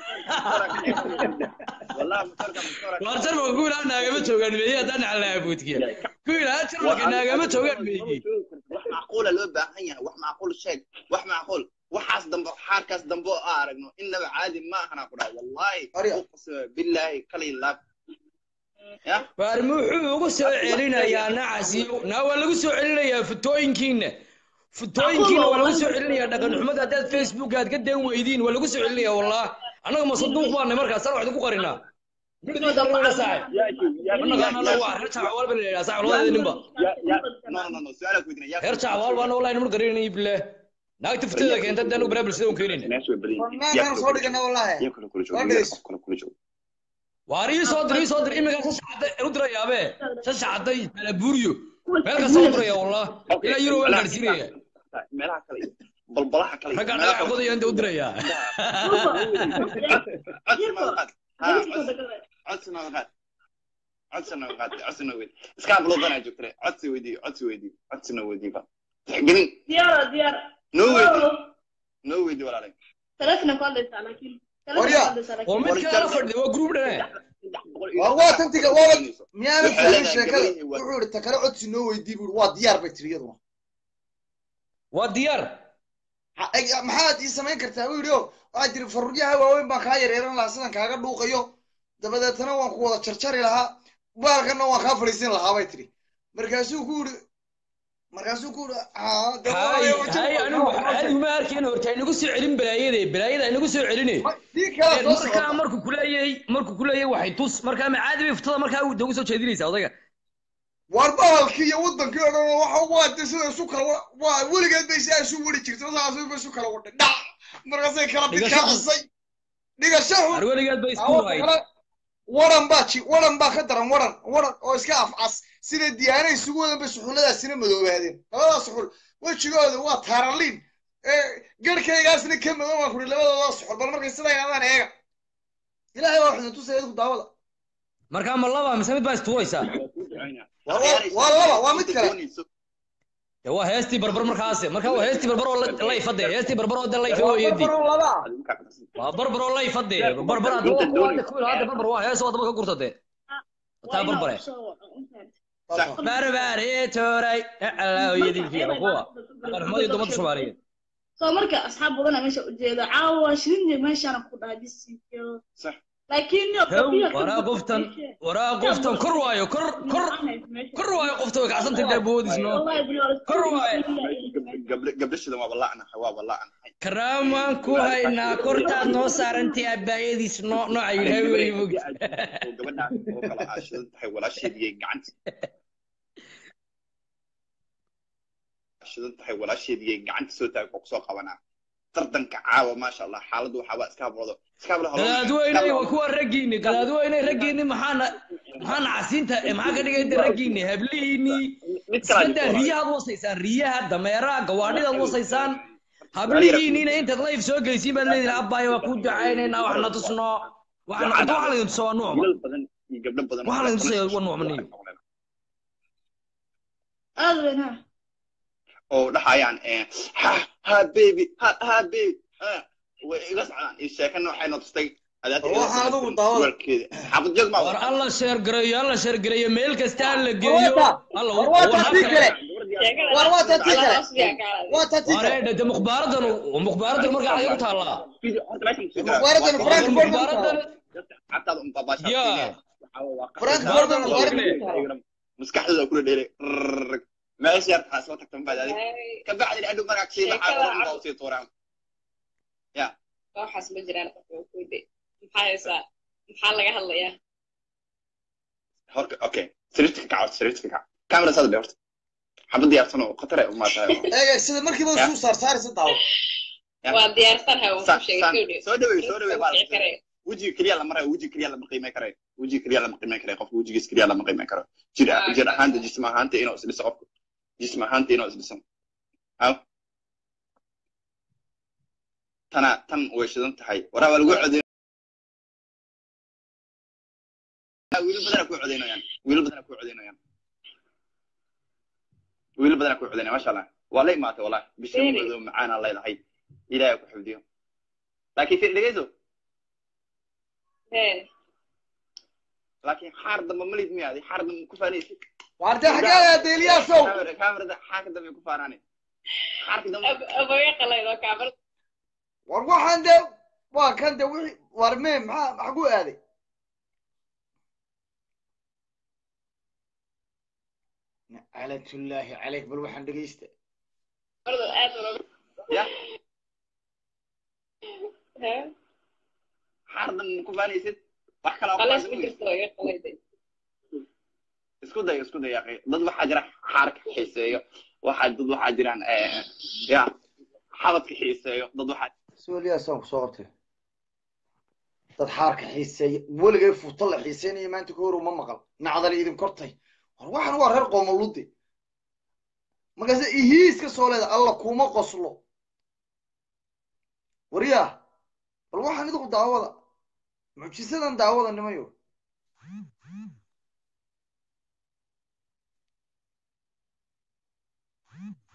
والله مطرقه مطرقه war jarmalka ku ilaa naagama joogaan meeye haddaan nacalaa buudkiya ku ilaa jarmalka naagama joogaan meeye wax macquula loo baahan yahay wax macquul sheeg wax macquul waxaas dambe xaarkaas dambe oo aan aragno innaba caadi ma ahana ku dhaha wallahi Arya. uqsima billaahi kala ilaab ya waar muxuu ugu soo celinayaa nacasi naa waa lagu soo celinayaa futooyinkiina futooyinkiina waa lagu soo celinayaa dhaqan xumada haddaad facebook aad ka dan weydiin waa lagu soo celinayaa wallah annaga masaduuq baanay markaas ana wax idinku qarinaa reer jacwaal baa la yidhaha saaxib labadeeda ninba no no no su'aala ku weydiina reer jacwaal baana wallahi niman qarinayay bilaah naagta futada keenta haddaan u baraa bulshada un keenayna meesha way badan warnaagaan soo dhigana wallahi yaa kula kula Waa joogo dhegeyso. kula kula joogo waar ii soo dir ii soo dir iminka shashacada u dirayaabe shashacada malabuuriyo meel kasta u diraya wallah ilaa yuro waan gaarsiinaya meelaha kale balbalaha kale ragga dhagax qodaya inta u dirayaa codsi ma qaad ha codsi ma qaad codsi noo qaatay codsi noo weydii iskaa buloodanaa joogtare codsi weydii codsi weydii codsi noo weydii ba tixgelin diyaar diyaar noo weydii noo weydii walaalay telefona ku hadlaysaa laakiin Warya. oo mid kala fadhiya waa group dhane war waa tantiga waaba miyaanu Waxay fahmin leedahay sheekada gabadhii waa- wuxuu ihi takale codsi noo weydii buu waa diyaar bay tiri iyaduna waa diyaar Ha- eg- maxaad ii samayn kartaa buu yidhi o waxaad tiri faruryaha waaweyn baan kaa yareeran lahaa sidan kaaga dhuuqayo dabadeetana waan ku wada jarjari lahaa baalkana waan kaa fadhiisin lahaa bay tiri markaasuu ku yidhi markaasuu ku yidhi haa dee hay walaalayo wajib- hay anigu anigu ma arkeen horta inagu soo celin balaayade balaayada inagu soo celine tii kala soo markaa socota markuu kuleeyahay markuu kuleeyahay waxay tus markaa ma caadi bay futada markaa ugu soo jeedinaysaa odayga war bahalkii iyo wadankii oo dhan waxa waa de sida isu kala wa- waa weligeed bay sidaa isu wadi jirtay saas bay isu kala wadhay dhac markaasay kala Dhigasho xun. bidkaacisay dhigasho xun har weligeed bay isku Awoodda waayeen kale, waran baa ji waran baa ka daran waran waran oo iska afcas sida diyaana isugu wadan bay suxulladaasina madoobaadeen labadaas suxul wejigooda waa taaraliin garhkaygaasna ka madow baan kuri labadooda suxul bal markay sidaa yidhahdaan eega ilaahay waa xudin tusaya idinku daawada markaa ma laba mise mid baa istuwaysaa Waa- waa- waa laba, waa mid kale. dee waa heestii barbar markaase markaa waa heestii barbar oo la- layfade heestii barbar oo de layfa weeyadi Barbarow laba waa barbar oo layfade barbar hadda waa kuwa hadda kuwii hadda barbar waa hees oo daba ka gurta dee taa barbare barbaare tooray alaahoyadiinkiya kuwa qarxumadii dumada soomaaliyeed soo marka asxaab badana meesha ujeeda caawa shirinje meeshaana ku dhahay bisinkiyo Sax. laakiin Haw, waraa qoftan waraa qoftan kor waayo kor kor kor waayo qofta way kacsantay dee boodisno Kor waaye. gabdhashada waa balaacnahay waa balaacnahay karaamaan ku haynaa kortaad noo saarantay abbaayadiis noo nooca ilaahay wey mogta oo gabadhaas oo kala aashidan tahay walaasheediyay gacanta aashidan tahay walaasheediyay gacanta soo taagay oo kusoo qabanaa tartanka caawa maasha allah xaaladdu waxaaba iska habrodo iska habro gadaadweyney waa kuwa raggiini gadaadweyney raggiini maxaana maxaana casiinta eh, maxaa ka dhigayda raggiini hablihiinii mid kala iskadaa riyahaad wasaysaan riyaha dameeraha gawaadhidaad wasaysaan hablihiiniina intaad layf soo geysiin baad leedihin abbaayo waa kuu ducaynaynaa waxna tusno waxna waxaa laydin tusaa waa nuucma wiilal badan iyo gabdho badan Waxaa laydin tusaya waa nuucma niyo aad weyn ha oo dhahayaan eh, ha ha baby ha ha baby ha way iga socdaan iyo sheeko noocayna tustay adaata War waxaan adigu daawada. warkeeda xaafad joog ma war alla sheergareeyo alla sheergareeyo meel kasta ha la geeyo alla war waa taa tii kale war waa taa tii kale waa taa tii kale wareedha de mukhbaaradan mukhbaaradan markaa xagee ku taallaa mukhbaaradan frankfurt mukhbaaradan xataa un babaasha yaa frankfurt mukhbaaradan maskaxdooda kula dheeray rrrr. meesha yar taas soo tagtan baad adig ka bacdi adhow magac sii baxaa Sheekada oran baa usii tuuraan waxaas ma jiraan qofka uu kude maxaa haysaa maxaa laga hadlayaa horka okay sariirta ka kaco sariirta ka kaco kamera saad dhe horta xabad diyaarsan oo khatar ay umaa tahay eega sida markiiba suu saar saaraysa daawo waa diyaarsan ha waan Sa- ku sheegay sa- soo dhaweey soo dhaweey baa Wixii kare. wejiga keliya lama rayo wejiga keliya lama qiimay karayo wejiga keliya lama qiimay karayo qofka wejigiis keliya lama qiimay karo jir Ah, jir ahaanta jism ahaanta inuu isdhiso qofka jism ahaanta inuu isdhiso aw tana tan way shidan tahay waraa waa lagu codeyn wiilal badana ku codeynayaan wiilal badana ku codeynayaan wiilal badana ku codeynaya masha allah waa la imaatay wallahi bisha Really? madow macaana leedahay ilaahay ku xifdiyo laakiin fi dhegeyso Hee. laakiin xaar dambe malid miyaadi xaar dambe ku faanaysid waarta xagee aada eliyaasow kaamirada xaarka dambe ku faanaani xaarka dambe Ab- abaga qalaydoo kaamar war waxaan dee waa kan de wixii war mee maxaa maxaa ku aaday nacalatullaahi calayk bal waxaan dhegeysta ordo aad uroga ya Hee. xaar dambe ku faanaysid wax kale oo ku qalays ku faanaysid jirto iga qalayday isku day isku day yaqi dad waxaa jira xaarka xiiseeyo waxaa dad waxaa jiraan eh, ya xabadka xiiseeyo dad waxaa soo eliyaasaan kusoo qabtay dad xaarka xiiseeya weligay fuuto la xiiseynaya maanta ka hor uma maqal nacdali idin kortay war waxaan waa reer qoomolude markaase ihiiska soo leeda alla kuma qoslo waryaa bal waxaan idinku daawada mucjisadan daawada nimayo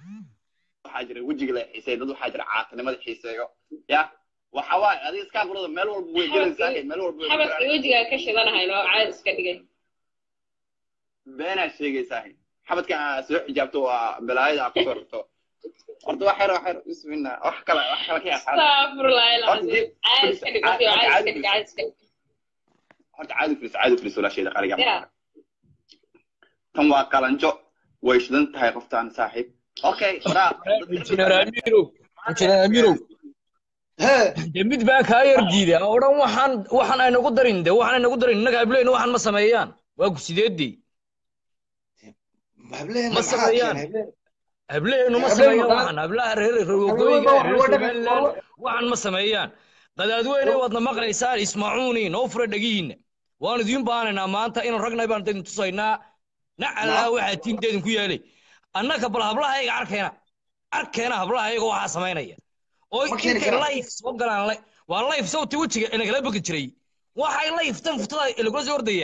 waxaa jira wejiga la xiiseeyo dad waxaa jira caatinimada xiiseeyo ya waxa waaye adiga iskaa burada meel walba way gelaysaa meel walba way xabadka gelaysaa. wejigaa ka shidanahay loo caadi iska dhigay beenaa sheegaysaa xabadka aa soo xijaabto waa balaayada aa kusoo rarto horta wax yar wax yar bismillah wax kale wax kale ka yaqaan astaghfirullah Horta ilaahi dib- caadi iska dhig caadi- caadi caadi iska dhig caadi iska dhig horta caadi filis caadi filis walaasheeda qaliga Ya. tan waa qalanjo way shidan tahay qoftaan saaxiib okay waraa injineer amiirow injineer amiirow hee de mid baan kaa yar diiday oo dhan waxaan waxaan ay nagu darin de waxaan ay nagu darin innaga hableyna waxaan ma sameeyaan waa ku sideedii hableena Ma maxaa sameeyaan. keenay hableen hableynu ma Hableen sameeyaan waxaa- waxaan hablaha reer Hableen rogogoyga waa- reer waa dhaqan- somaliland waa- waxaan ma sameeyaan qadaadweyne waadna maqlaysaan ismacuuni noo fura dhegihiinna waan idiin baanaynaa maanta inaan ragnay baan idin tusaynaa nacalaa waxaa tiinta idinku yeelay annaka bal hablahayga arkeena arkeena hablahayga waxaa samaynaya oo Ma keeni intay karaan. life soo galaan li- waa life sawti wejiga inagala begi jiray waxay liftan futada ilagula soo ordaya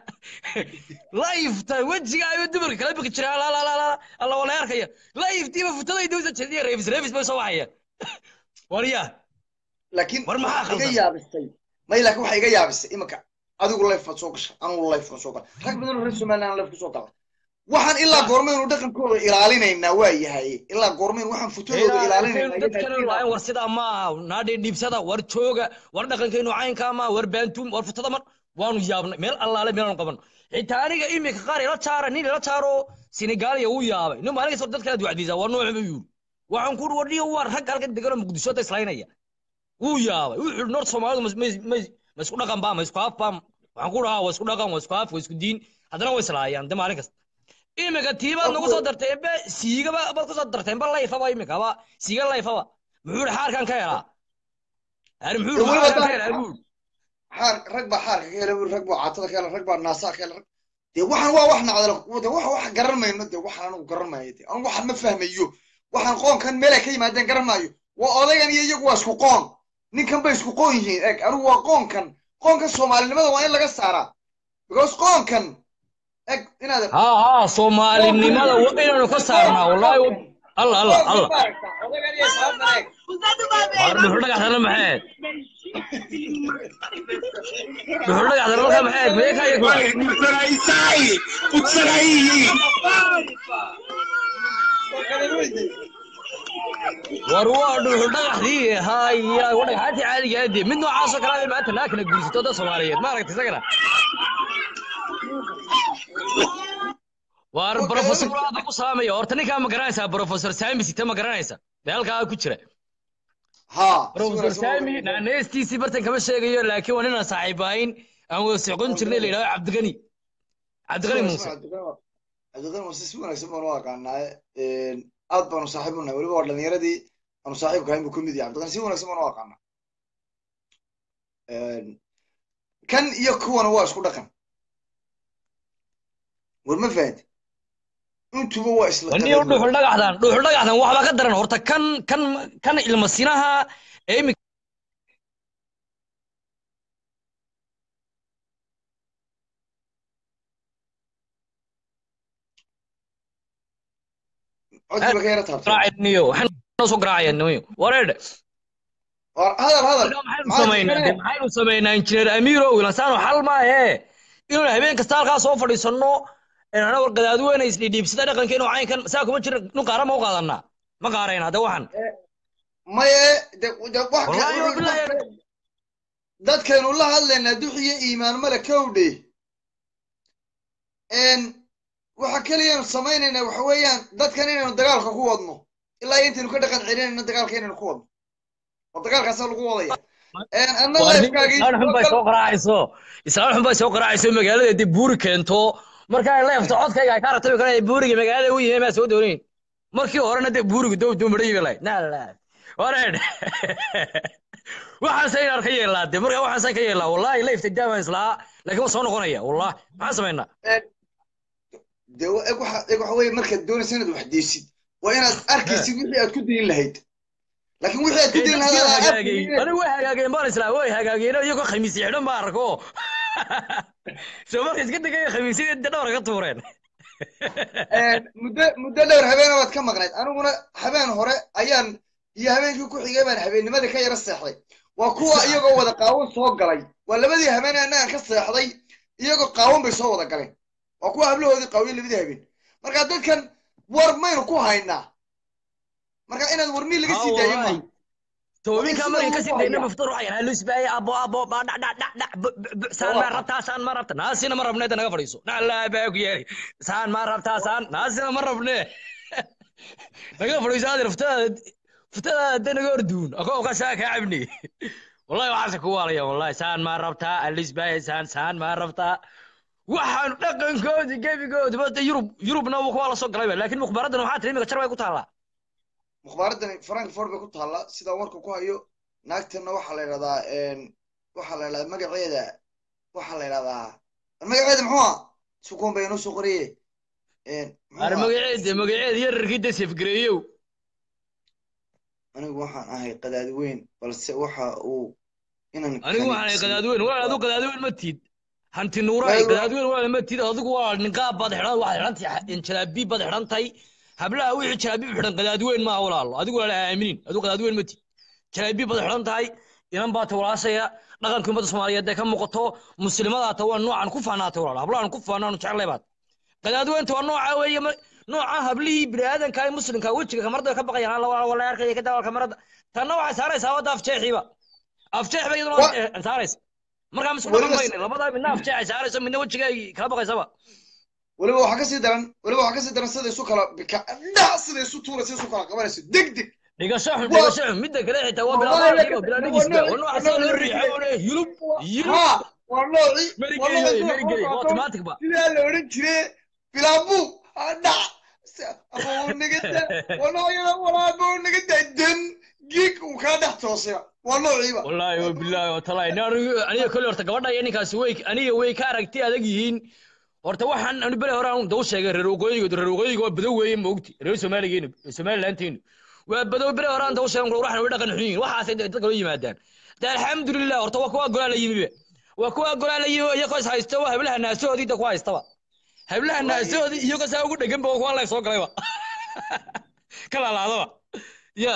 liftan wejiga ayuu dumarka kala begi jiray alla alla alla alla wala arkaya liftiiba futada dawsa jadiya reefis reefis bay soo waxaya waryaa laakiin War maxaa waxaa iga khaldan? yaabisay may laakiin waxaa iga yaabisay imanka adigu life baad soo gashay anigu life baan soo galay rag badan oo reer somaliland life kusoo galay waxaan ilaa goormaynu dhaqankooda ilaalinaynaa waa yahay ilaa goormaynu waxaan futadooda ilaalinaynaa dadkana laayn war sidaa ma aha naadhe dhiibsada war jooga war dhaqankaynu caynkaa ma war baantuum war futada mar waanu yaabnay meel allaale meelaanu qaban xitaa aniga imika qaar ila jaara nin ila jaaro senegaaliya uu yaabay nin maalinka soo dadkala ducdiisa waa nooc buu yiri waxaan ku wadhiyo waa rag halkan degan oo muqdisho ta islaynaya wuu yaabay wuxuu noor soomaalidu mas- mas- mas- ma isku dhaqan baa ma isku af baa waxaan ku dhahaa waa isku dhaqan waa isku af waa isku diin haddana way islaayaan de maalin kasta imika tiibaad nagu soo darteen be siigaba baad ku soo darteen ba layfaba imika ba siiga layfaba muxuu ihi xaarkan ka helaa ari muxuu ihi Weliba xaarkan ka taa- helaa buu xaar rag baa xaarka ka helay rag baa caatada ka helay rag baa naasaha ka helay rag- dee waxaan waa wax nacdala de wax wax garan mayno de waxaan anigu garan maayo de anigu waxaan ma fahmayo waxaan qoonkan meel ay ka yimaadeen garan maayo waa odaygan iyo iyagu waa isku qoon ninkan bay isku qoon yihiin eg anigu waa qoonkan qoonkan soomaalinimada waa in laga saaraa because qoonkan eg inaad haa haa soomaalinimada waa inaanu ka saarnaa wallaahi alla alla alla waar dhuxul dhagaxdana maxee dhuxul dhagaxdana markaa maxee mee ka yagma war waa dhuxul dhagaxdii haya waa dhagaxaantii caadiga ah dee mid noocaasoo kale ay maanta naa kala guursato dad soomaaliyeed ma aragta isagana waar brofesor aada ku salaamaya horta ninkaa ma garanaysaa brofesor sami site ma garanaysa dee halkaa ku jira haa brofesor sami naaneystiisii bartan kama sheegayo laakiin waa ninaan saaxiibahayn aan wada socon jirnay la yidhahdo cabdiqani cabdiqani muuse cabdiqani muuse si wanaagsan baanu u aqaanaa aad baanu saaxiib u nahay weliba waa dhalinyaradii aanu saaxiibka ahayn buu kamid yahay cabdiqani si wanaagsan baanu u aqaanaa kan iyo kuwana waa isku dhaqan war ma fahantay intuba waa isla wani dhuxul dhagaxdan dhuxul dhagaxdan waxbaa ka daran horta kan kan kan ilmasinaha ee imi codkiiba ka yara taabtay raacayniyo waxaan noo soo garaacayaniyo wareedhe war hadal hadal maxaynu samaynaa de maxaynu samaynaa injineer amiiro wilansaano xal maahe inuu habeen kasta halkaa soo fadhiisanno ana war qadaadweyne isdhiidhiibsada dhaqankeenu caynkan saa kuma jira nu qaara ma u qaadanaa ma qaarayna de waxan maye de de wax wallaahi ka- bilaahi dadkaynu la hadlaynaa duxiyo iimaan male kowdhe waxa keliyaanu samaynaynaa waxa weeyaan dadkan inaynu dagaalka ku wadno ilaa iyo intaynu ka dhaqan celinayno dagaalka inaynu ku wadno oo dagaalkaasa lagu wadaya anna lifekaagii islaan xun bay soo qaraacayso islaan xun bay soo qaraacayso magaalada dib buuri keento marka ay leefto codkayga ay ka ratabi karaan buuriga magaalada u yihiin maa soo doonayn markii horena dee buurigu dow dow madhayi bay lahayd nala wareed waxaan say inaan ka yeelaa dee markaa waxaan say ka yeelaa wallaahi leefta daamaan islaa laakiin waa soo noqonaya wallah maxaan samaynaa de eg waxa eg waxa weeye markaad doonaysa inaad wax deysid waa inaad arkaysid wixii aad ku dayin lahayd laakiin wixii aad ku dayin lahayd aad hagaagay arkaysid anigu way hagaageen baan islaa way hagaageen iyagoo khamiis xidhan baan arko soo marka iska degaya khamiisyadii dee dhawr ka tuureen muddo muddo dhowr habeena baad ka maqnayd aniguna habeen hore ayaan iyo habeenkii ku xigay baan habeennimadii ka yara seexday waa kuwa iyagoo wada qaawan soo galay waa labadii habeen annagan ka seexday iyagoo qaawan bay soo wada galeen waa kuwa hablahoodii qaawiye labadii habeen marka dadkan war maynu ku haynaa marka inaad warmii laga sii daayo maaha toobinka Sida markay uu kasii ku dayna hayaa. maftuur waxay haluus baay abo abo ba dhac dhac dhac dhac bu- bu- bu- saan ma rabtaa saan ma rabta naasina ma rabne naga fadhiiso naclaa baa ku yeeri saan ma rabtaa saan naasina ma rabne naga fadhiiso aad futaada futaada hadda naga orduun akoo ka saa kaa cabni wallahi waxaase ku waalaya wallahi saan ma rabtaa haluus baay saan saan ma rabtaa waxaan dhaqankoodi gebigoodi bada yurub yurubna waa la soo galayba laakiin mukhbaaradan waxaa tiri imika jar bay ku taallaa mukhbaaradani frankfort bay ku taallaa sidaan warka ku hayo naagtana waxaa la yidhahdaa waxaa la yidhahdaa magaceeda waxaa la yidhahdaa magaceeda muxuu ah sukuun bay inoo soo qoriye muxuu ar ahaa? magaceeda magaceeda yararkii dasef gareeyow anigu waxaan ahay qadaadi weyn balse waxa uu inan anigu waxaan ahay qadaadweyn walaal adigu qadaadweyn ma tiid hanti nuuraay Walaal- qadaadweyn walaal ma tiid adigu waa niqaab baad xidhan waxaad xidhantahay jalaabiib baad xidhantahay hablaha wixii jalaabiib xidhan qadaadweyn maaha walaalo adigu walaal ha aaminin adigu qadaadweyn ma tiid jalaabiib baad xidhan tahay inan baa tawalaasaya dhaqanka ummadda soomaaliyeed ee ka muuqato muslimadaata waa noocan ku faanaatay walaal hablahan ku faanaanu jeclay baad qadaadweynta waa nooca weeye ma- nooca hablihii biniaadanka ee muslimka wejiga kamarada ka baqayaan alla wala wala arkaya ka dawal kamarada tanna waxay saaraysaa wadda afjeexiiba afjeex bay iyaduna Wa- eh, saaraysa markaa misku Weliba dhaqan s- mayne labadaa midna afjeex ay saarayso midna wejiga ay kala baqaysaba weliba waxaa kasii daran weliba waxaa kasii daran sida isu kala bika dhac sida isu tuuraysa isu kala qabanayso deg deg dhigasho xun Wa- dhigasho xun midda kale xitaa waa bilaa Wallahi baalkiiba la- bilaa waa dhigisba nooc- waa nooca waa sida loo nooc- riixay oo leh yulub yulub ha waa noocii waa merigeliyo noocii sida merigeliyo loo waa qaato automatic ba sidaa la odhan jire bilaabu ha dhac Se- ama uu naga da waa noocyada walaaba uu naga da dan gig uu kaa dhex toosayba waa noociiba wallaahi wa bilaahi wa talaahi Nin anigu- aniga kolley horta gabadha iyo ninkaasi way aniga way ka aragti adag yihiin horta waxaan anu bere hore aan daw sheegay reer waqooyiga reer waqooyiga waa badow weeye ma ogti reer soomaaligeenu somalilanteenu waa badow bere hore aan daw sheegay waxaan way dhaqan xun yihiin waxaasay dadka loo yimaadaan de alxamdulilah horta waa kuwa golaa la yimibe waa kuwa golaa la yimi iyagoo is haysta waa hablaha naasahoodii da ku haystaba hablaha naasahoodii iyagoo saa ugu dhegan ba waa kuwa la soo galayba ka laalaadaba ya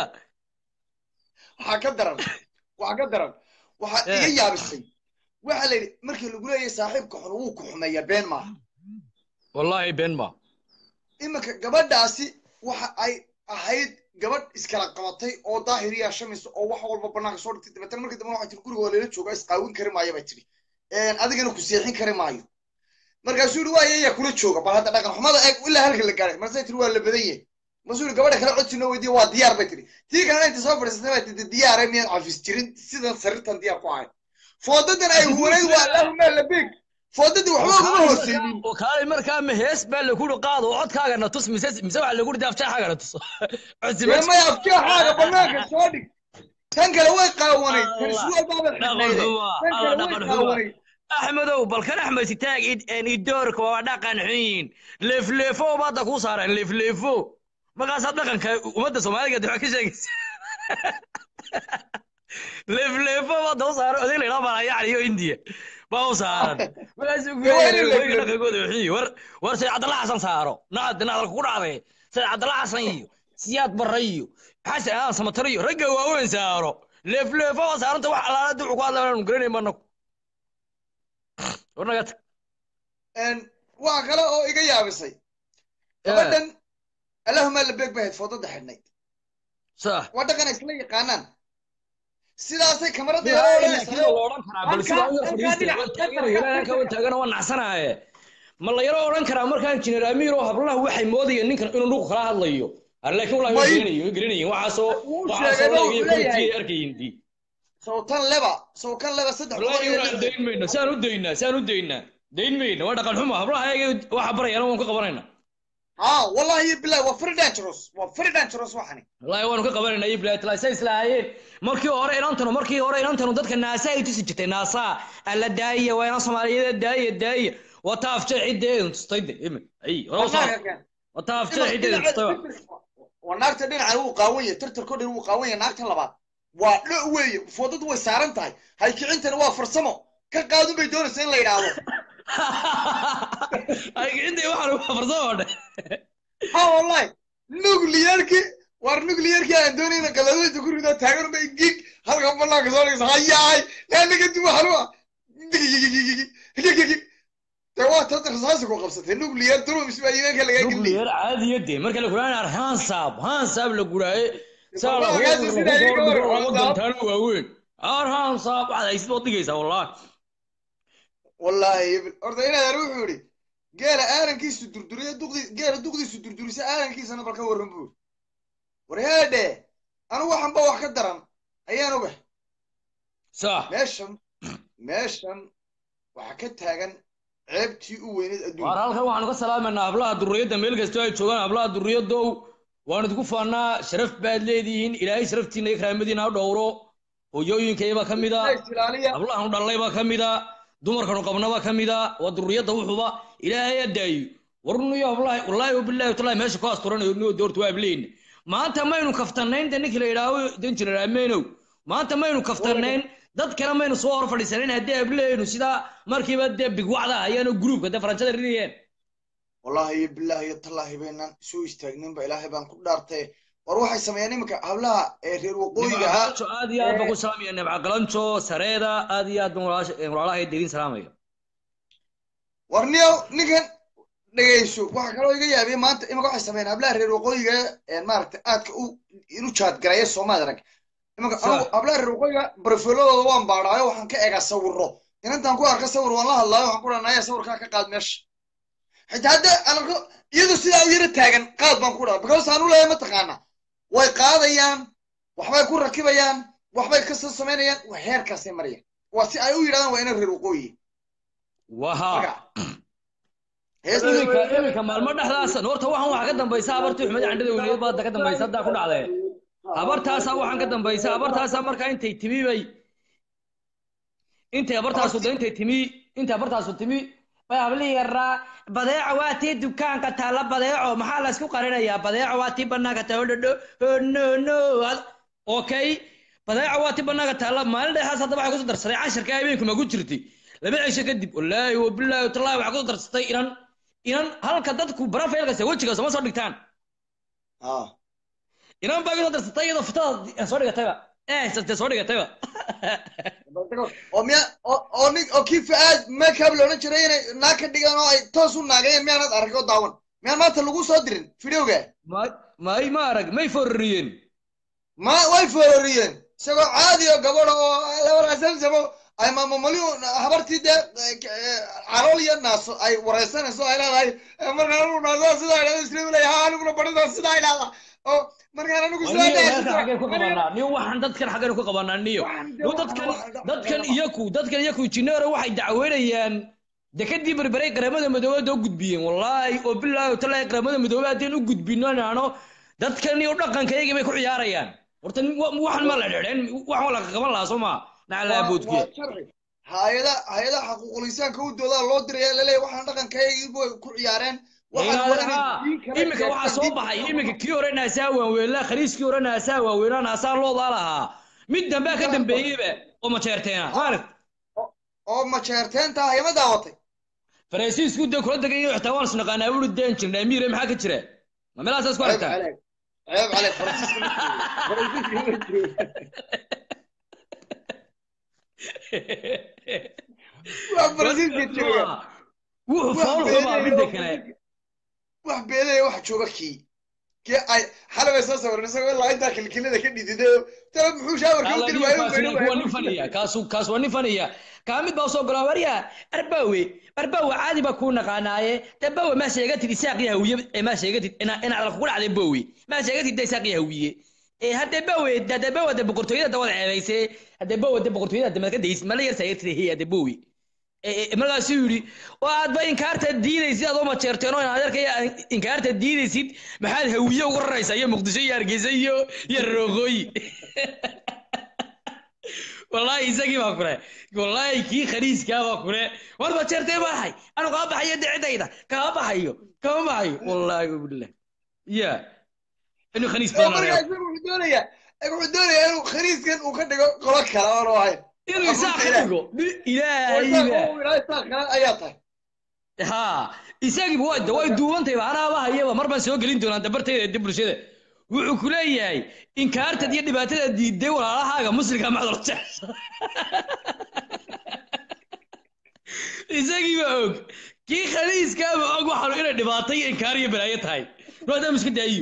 waxaa ka daran waxaa ka daran waxaa Eh. iga yaabisay waxaa la yidhi markii lagu leeyahay saaxiibka xun wuu ku xumeeyaa been maaha wallaahi been ma iminka gabadhaasi waxa ay ahayd gabadh iskala qabatay oo daahiriya shamis oo wax walba banaanka soo dhigtay dabeetana markii dambe waxay tiri guriga waa lala joogaa isqaawin kari maayo bay tiri adigana ku seexin kari maayo markaasuu yidhi waaya yaa kula jooga bal hadda dhaqan xumada eeg ilaa halka la gaaray markaasay tiri waa la badan yahay markaasuu yidhi gabadha kale codsi noo weydiiya waa diyaar bay tiri tii kalena inta soo fadhiisatay baa tidi diyaare miyaan cafis jirin sidan sariirtan diyaar ku ahayd foodadan ay huwanayd waa allahuma labig foodadii waxba ugama hooseynin kaalay markaa ma hees baa lagu ri qaado oo codkaagana tus mise mise waxa lagu ri daafjeexaagana tus codsi dee maya afjeexaaga banaanka soo dhig tan kale way qaawanayd tan suwaal baaba dhaqan xidhnayde xumaa tan alla kale way dhaqan xumaa qaawanayd axmedow bal kan axmed sitaag idoorka waa dhaqan xun yihiin leefleefo baadda kuu saareen leefleefo markaasaad dhaqanka ummadda soomaaliga dib ka sheegaysa leefleefo baadda u saaran oday la yidhaha malayacni iyo indiya baa u saaran markaasuu ku Waa in leeyahay leefleefo. dhaqankooda xun yihiin war war sayid cabdalla xasan saaro nacad nacdal ku dhacday sayid cabdalla xasan iyo siyaad barre iyo xasan aadan samatar iyo ragga waaweyn saaro leefleefo waa saaranta wax alaala ducu ku hadla aanu garanay manaku war naga tag waxa kale oo iga yaabisay gabadhan allahuma labeeg bay ahayd foodada xidhnayd صح waa dhaqan ay isla yaqaanaan sidaasay kamarada يا yaro إلا كذا odhanaysayo لوران كرا بل سيدا أنا فريستي وأنت أنا يلا أنا كون تاجنا وأنا عسنا ما لا يرى لوران كرا مركان إنجنير أمير وهب الله وحي مودي إنك إنه نوق خلا هذا يو لكن والله ما ي- يقرني يقرني وعصو wuu وعصو sheegay لا oo يقول wuxuu leeyahay كتير أركي يندي sawtan leba sawkan leba saddex والله boqol iyo يقول lixdan دين منا سانو دينا سانو دينا دين منا وأنا قال حما هب الله هاي واحد برا أنا وأنك قبرنا ها wallahi bilahi waa very dangerous waa very dangerous waxani والله وأنا قبرنا يبلا تلا سيس لاين markii hore inantanu markii hore inantanu dadka naasa ay tusi jirtay naasa alla daaya waa inaan soomaaliyada daaya daaya wata afjee cideedu tustayde imin ay hore usoo Banaanka keen. wata afjee cideedu tustay waa naagta dhinacan wuu qaawan yahay tirtirko dhan wuu qaawan yahay naagta labaad waa dho weeye foodadu way saaran tahay haykicintana waa farsamo ka qaadun bay doonaysa in la yidhaahdo ay kicinta waxaan ugu farsamo dhe ha wallahi nuclearki war nuclearki aan doonayna qadaadweynta ku rido taagan bay gig halkan banaanka soo dhigaysa hayaay naanaga dib halwa de waa tad rasaasi ku qabsatay nuclear drums baa iimaanka lagaa geliyay nuclear caadiya dee marka la guraan ar hansab hansab la guraaye saa la Markaasi sidaa iga hor, Hansab. gantaano waaweyn ar hansab waxaad haysid baad dhigaysaa wallahi wallahi horta inaad wuxuu yidhi geela aarankiisu durduriya duqdi geela duqdiisu durdurisa aarankiisana bal ka warran buu war heedhe anigu waxan ba wax ka daran ayaan ogahay sax meeshan meeshan waxaa ka taagan ceebtii u weyneed waar adduunka halkan waxaanu ka salaamaynaa hablaha durriyadda meel kastoo ay joogaan hablaha durriyadow waanu idinku faannaa sharaf baad leedihiin ilaahay sharaftiina iyo karaamadiina ha dhowro hooyooyinkaybaa ka mida ilaaliya hablahaanu dhallaybaa ka mida dumarkanu qabnabaa ka mida waa durriyadda wuxuba ilaahay adaayo warniyo hablaha wallaahi wabilaahi watallahi meesha ku asturanayo niyo doorta waa ableyna maanta maynu kaftanayn de ninkii la yidhaaho danjirar ameenow maanta maynu kaftanayn dad kale maynu soo hor fadhiisanayn haddii ableynu sidaa markiiba dee bigwacda hayaano gruubka dee faranjada ridayeen wallahi iyo bilaahi iyo tallaahi baynaan soo istaagninba ilaahay baan ku dhaartay war waxay sameeyeen iminka hablaha ee reer waqooyiga ah nimcagalanjo aad iyo aad baan ku salaamaya nimcagalanjo sareeda aad iyo aad baan walaasha- walaalahay deedin salaamaya war niyow ninkan dhegayso waxaa kaloo iga yaabiyey maanta iminka waxay sameeyeen hablaha reer waqooyiga ee maaragtay aadka u inu jaadgareeya soomaali arag iminka Sa- anigu hablaha reer waqooyiga barfiladooda waan baadhaayo waxaan ka egaa sawiro inantaan ku arka sawir waan la hadlaayo waxaan ku dhahnaya sawirkaa ka qaad meesha xitaa hadda aan arko iyadu sidaa u yara taagan qaad baan ku dhaha because aan u leeyahay mataqaana way qaadayaan waxbay ku rakibayaan waxbay kasoo samaynayaan waa heerkaasay marayaan waa si ay u yidhahdaan waa inan reer waqooyi waha marka heesta iminka iminka maalmo dhexdaasa horta waxaan waxaa ka dambaysa habartii xumed candhada weligeed baada ka dambaysa haddaa ku dhacdee habartaasaa waxaan ka dambaysa habartaasaa markaa intay timi bay intay habartaasu da intay timi intay habartaasu timi bay hablii yaraa badeeco waa tii dukaanka taalla badeeco maxaa la isku qarinayaa badeeco waa tii banaanka taalla dhodho oh, no no Ad- okay badeeco waa tii banaanka taalla maalin dhexaas hadda waxay kusoo darsaday casharka habeenku ma ku jirtay laba cisho kadib wallaahi wabilaahi watallaahi waxay kusoo darsatay inan inan halka dadku barafaylkasta wejigaas ma soo dhigtaan ah inan baa kusoo darsatay iyadoo fitada soo dhigatayba eh sastee soo dhigatayba oo miya oo oo nin oo kii fa-aad makeup la odhan jiray inay naag ka dhigaan oo ay toos u naagayeen miyaanad arag oo daawan miyaan maanta lagu soo dirin videoga may may ma arag may fororiyeen ma way foororiyeen isagoo caadi oo gabadha oo labaraasamsamo ay maamamaliyu habartii dee calool iyo naaso ay wareysanayso ay leedahay "Eh, markaan anigu naasaa sidaa idhahda isla leeyahay ha aniguna badhidaa sidaa idhahda oo markaan anigu sidaa niyo idhahda meelkan xaggeen ku qabanaa niyo waxaan dadkan xaggeen ku qabanaa niyo Waxaan de niyo waxaan- dadkan waxaan- dadkan iyaku dadkan iyaku jineero waxay dacweynayaan dekadii berberay qaramada midoobada u gudbiyeen wallaahi oo bilaahi watallaahi qaramada midoobay haddeen u gudbino naano dadkan iyo dhaqankayagii bay ku ciyaarayaan horta nin- wa- waxaan ma la dhedheen waxaan la qaban lahaa soo maa naclaa waa boodkiya waa sharci hay-ada hay-adaha xaquuqul insaanka u doodaa loo diraya laleeyahay waxaan dhaqankaygii bay ku ciyaareen waxaan waa inay diin kala iminka waxaa sheegtaan, soo diin baxay kala iminka kii hore naasaa waaweynaa khaliiskii hore naasaa waaweynaa naasaa loodaa lahaa mid dambea ka dambeeyeyba oo majeerteena maaragt oo majeerteenta ah ima daawatay faransiisku dee kula degay xitaa waan isnaqaanaa buri deen jirnaa amiire maxaa ka jira ma meelahaasaas ku ceeb aragtaa caleeg ceeb caleeg faransiiska ma joogo faransiiska ma joogo waa faransiiska jooga wuxuu Wax fool xumaa beenaya midda oo kale wax beenaya wax jooga kii kii ay xalay bay soo sawiran isagoo ilaa intaa kilkilada ka dhididay tala muxuu shaawarka u diri waayo u beeri waa nin waayo faniya kaasu kaas waa nin faniya kaa mid baa soo gola warya arbawe arbawe caadi baa kuu naqaanaaye de bawe maa sheegatid isaaqii hawiye ee maa sheegatid ina inaad kugu dhacday bowe maa sheegatid de isaaqii hawiye ee hadde bawe hade bawe de boqortooyada dawad ceebayse hadde bawe de boqortooyada de madka daysid mala yar saayatid he hadde bowe markaasuu yidhi oo aadba inkaarta diidaysid adoo majeerteen oo inaad arkaya inkaarta diidaysid maxaad hawiye uga raraysaa iyo muqdisho iyo hargeysa iyo iyo roogooyi wallaahi isagii baa kule wallaahi kii khaniiskaa baa kule war majeertee baahay anu kaa baxayo decidayda kaa baxayo kama baxayo wallaahi wabillah ya inuu khaniis oo badan markaa isagu wuxuu doonayaa wuxuu doonayaa inuu khaniiskan uu ka dhigo qolo kale oonu ahayn inuu isaaq ka dhigo Ni- ilaahay baa ayaa tahay ha isagiiba waa way duubantayba anaaba hayaba mar baan soo gelin doonaa dabartayda de bulshada wuxuu ku leeyahay inkaartad iyo dhibaatada diiday walaalahaaga muslimka macdal jecesha isagiiba og kii khaliiskaaba og waxaanu inay dhibaato iyo inkaar iyo balaayo tahay maadaama iska daayiyo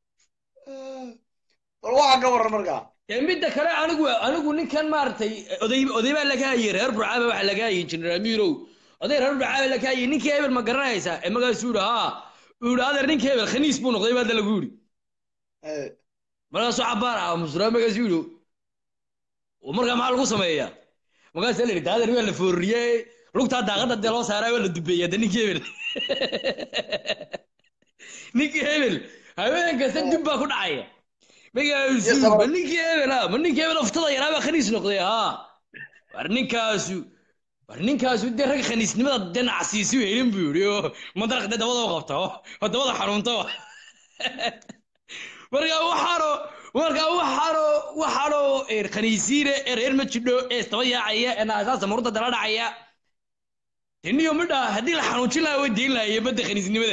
bal waxaa ka waran markaa Ee, midda kale anigu anigu ninkan maaragtay oday oday baa laga hayay reer burcaaba waxa laga hayay injineer amiirow oday reer burcaaba laga hayay ninkii hebel ma garanaysaa ee magaasuu yidhi haa uu yidhi adeer ninkii hebel khaniis buu noqday baada lagu yidhi Eh, markaasuu cabaar ah musraa magaasuu yidhi "Oo markaa maxaa lagu sameeyaa markaasaa la yidhi adeer waa la foorriyey lugtaa daaqadda dee loo saaraa waa la dubeeyaa de ninkii hebel ninkii hebel haween kasta dib baa ku dhacaya magaasuu sabab- ma ninkii hebel ah ma ninkii hebel oftada yaraa baa khaniis noqday haa war ninkaasu war ninkaasu dee rag khaniisnimada dhinacsiisi helin buu yidhi oo madaraq dee dabada u qabta oo oo dabada xanuunta oo markaa waxaano markaa waxaano waxaano ee khaniisiine ee reer ma jidho ee istaba yaacaya ee naasaasa murda dala dhacaya tiniyo midha haddii la xanuujin lahaa way deyn lahaye badda khaniisnimada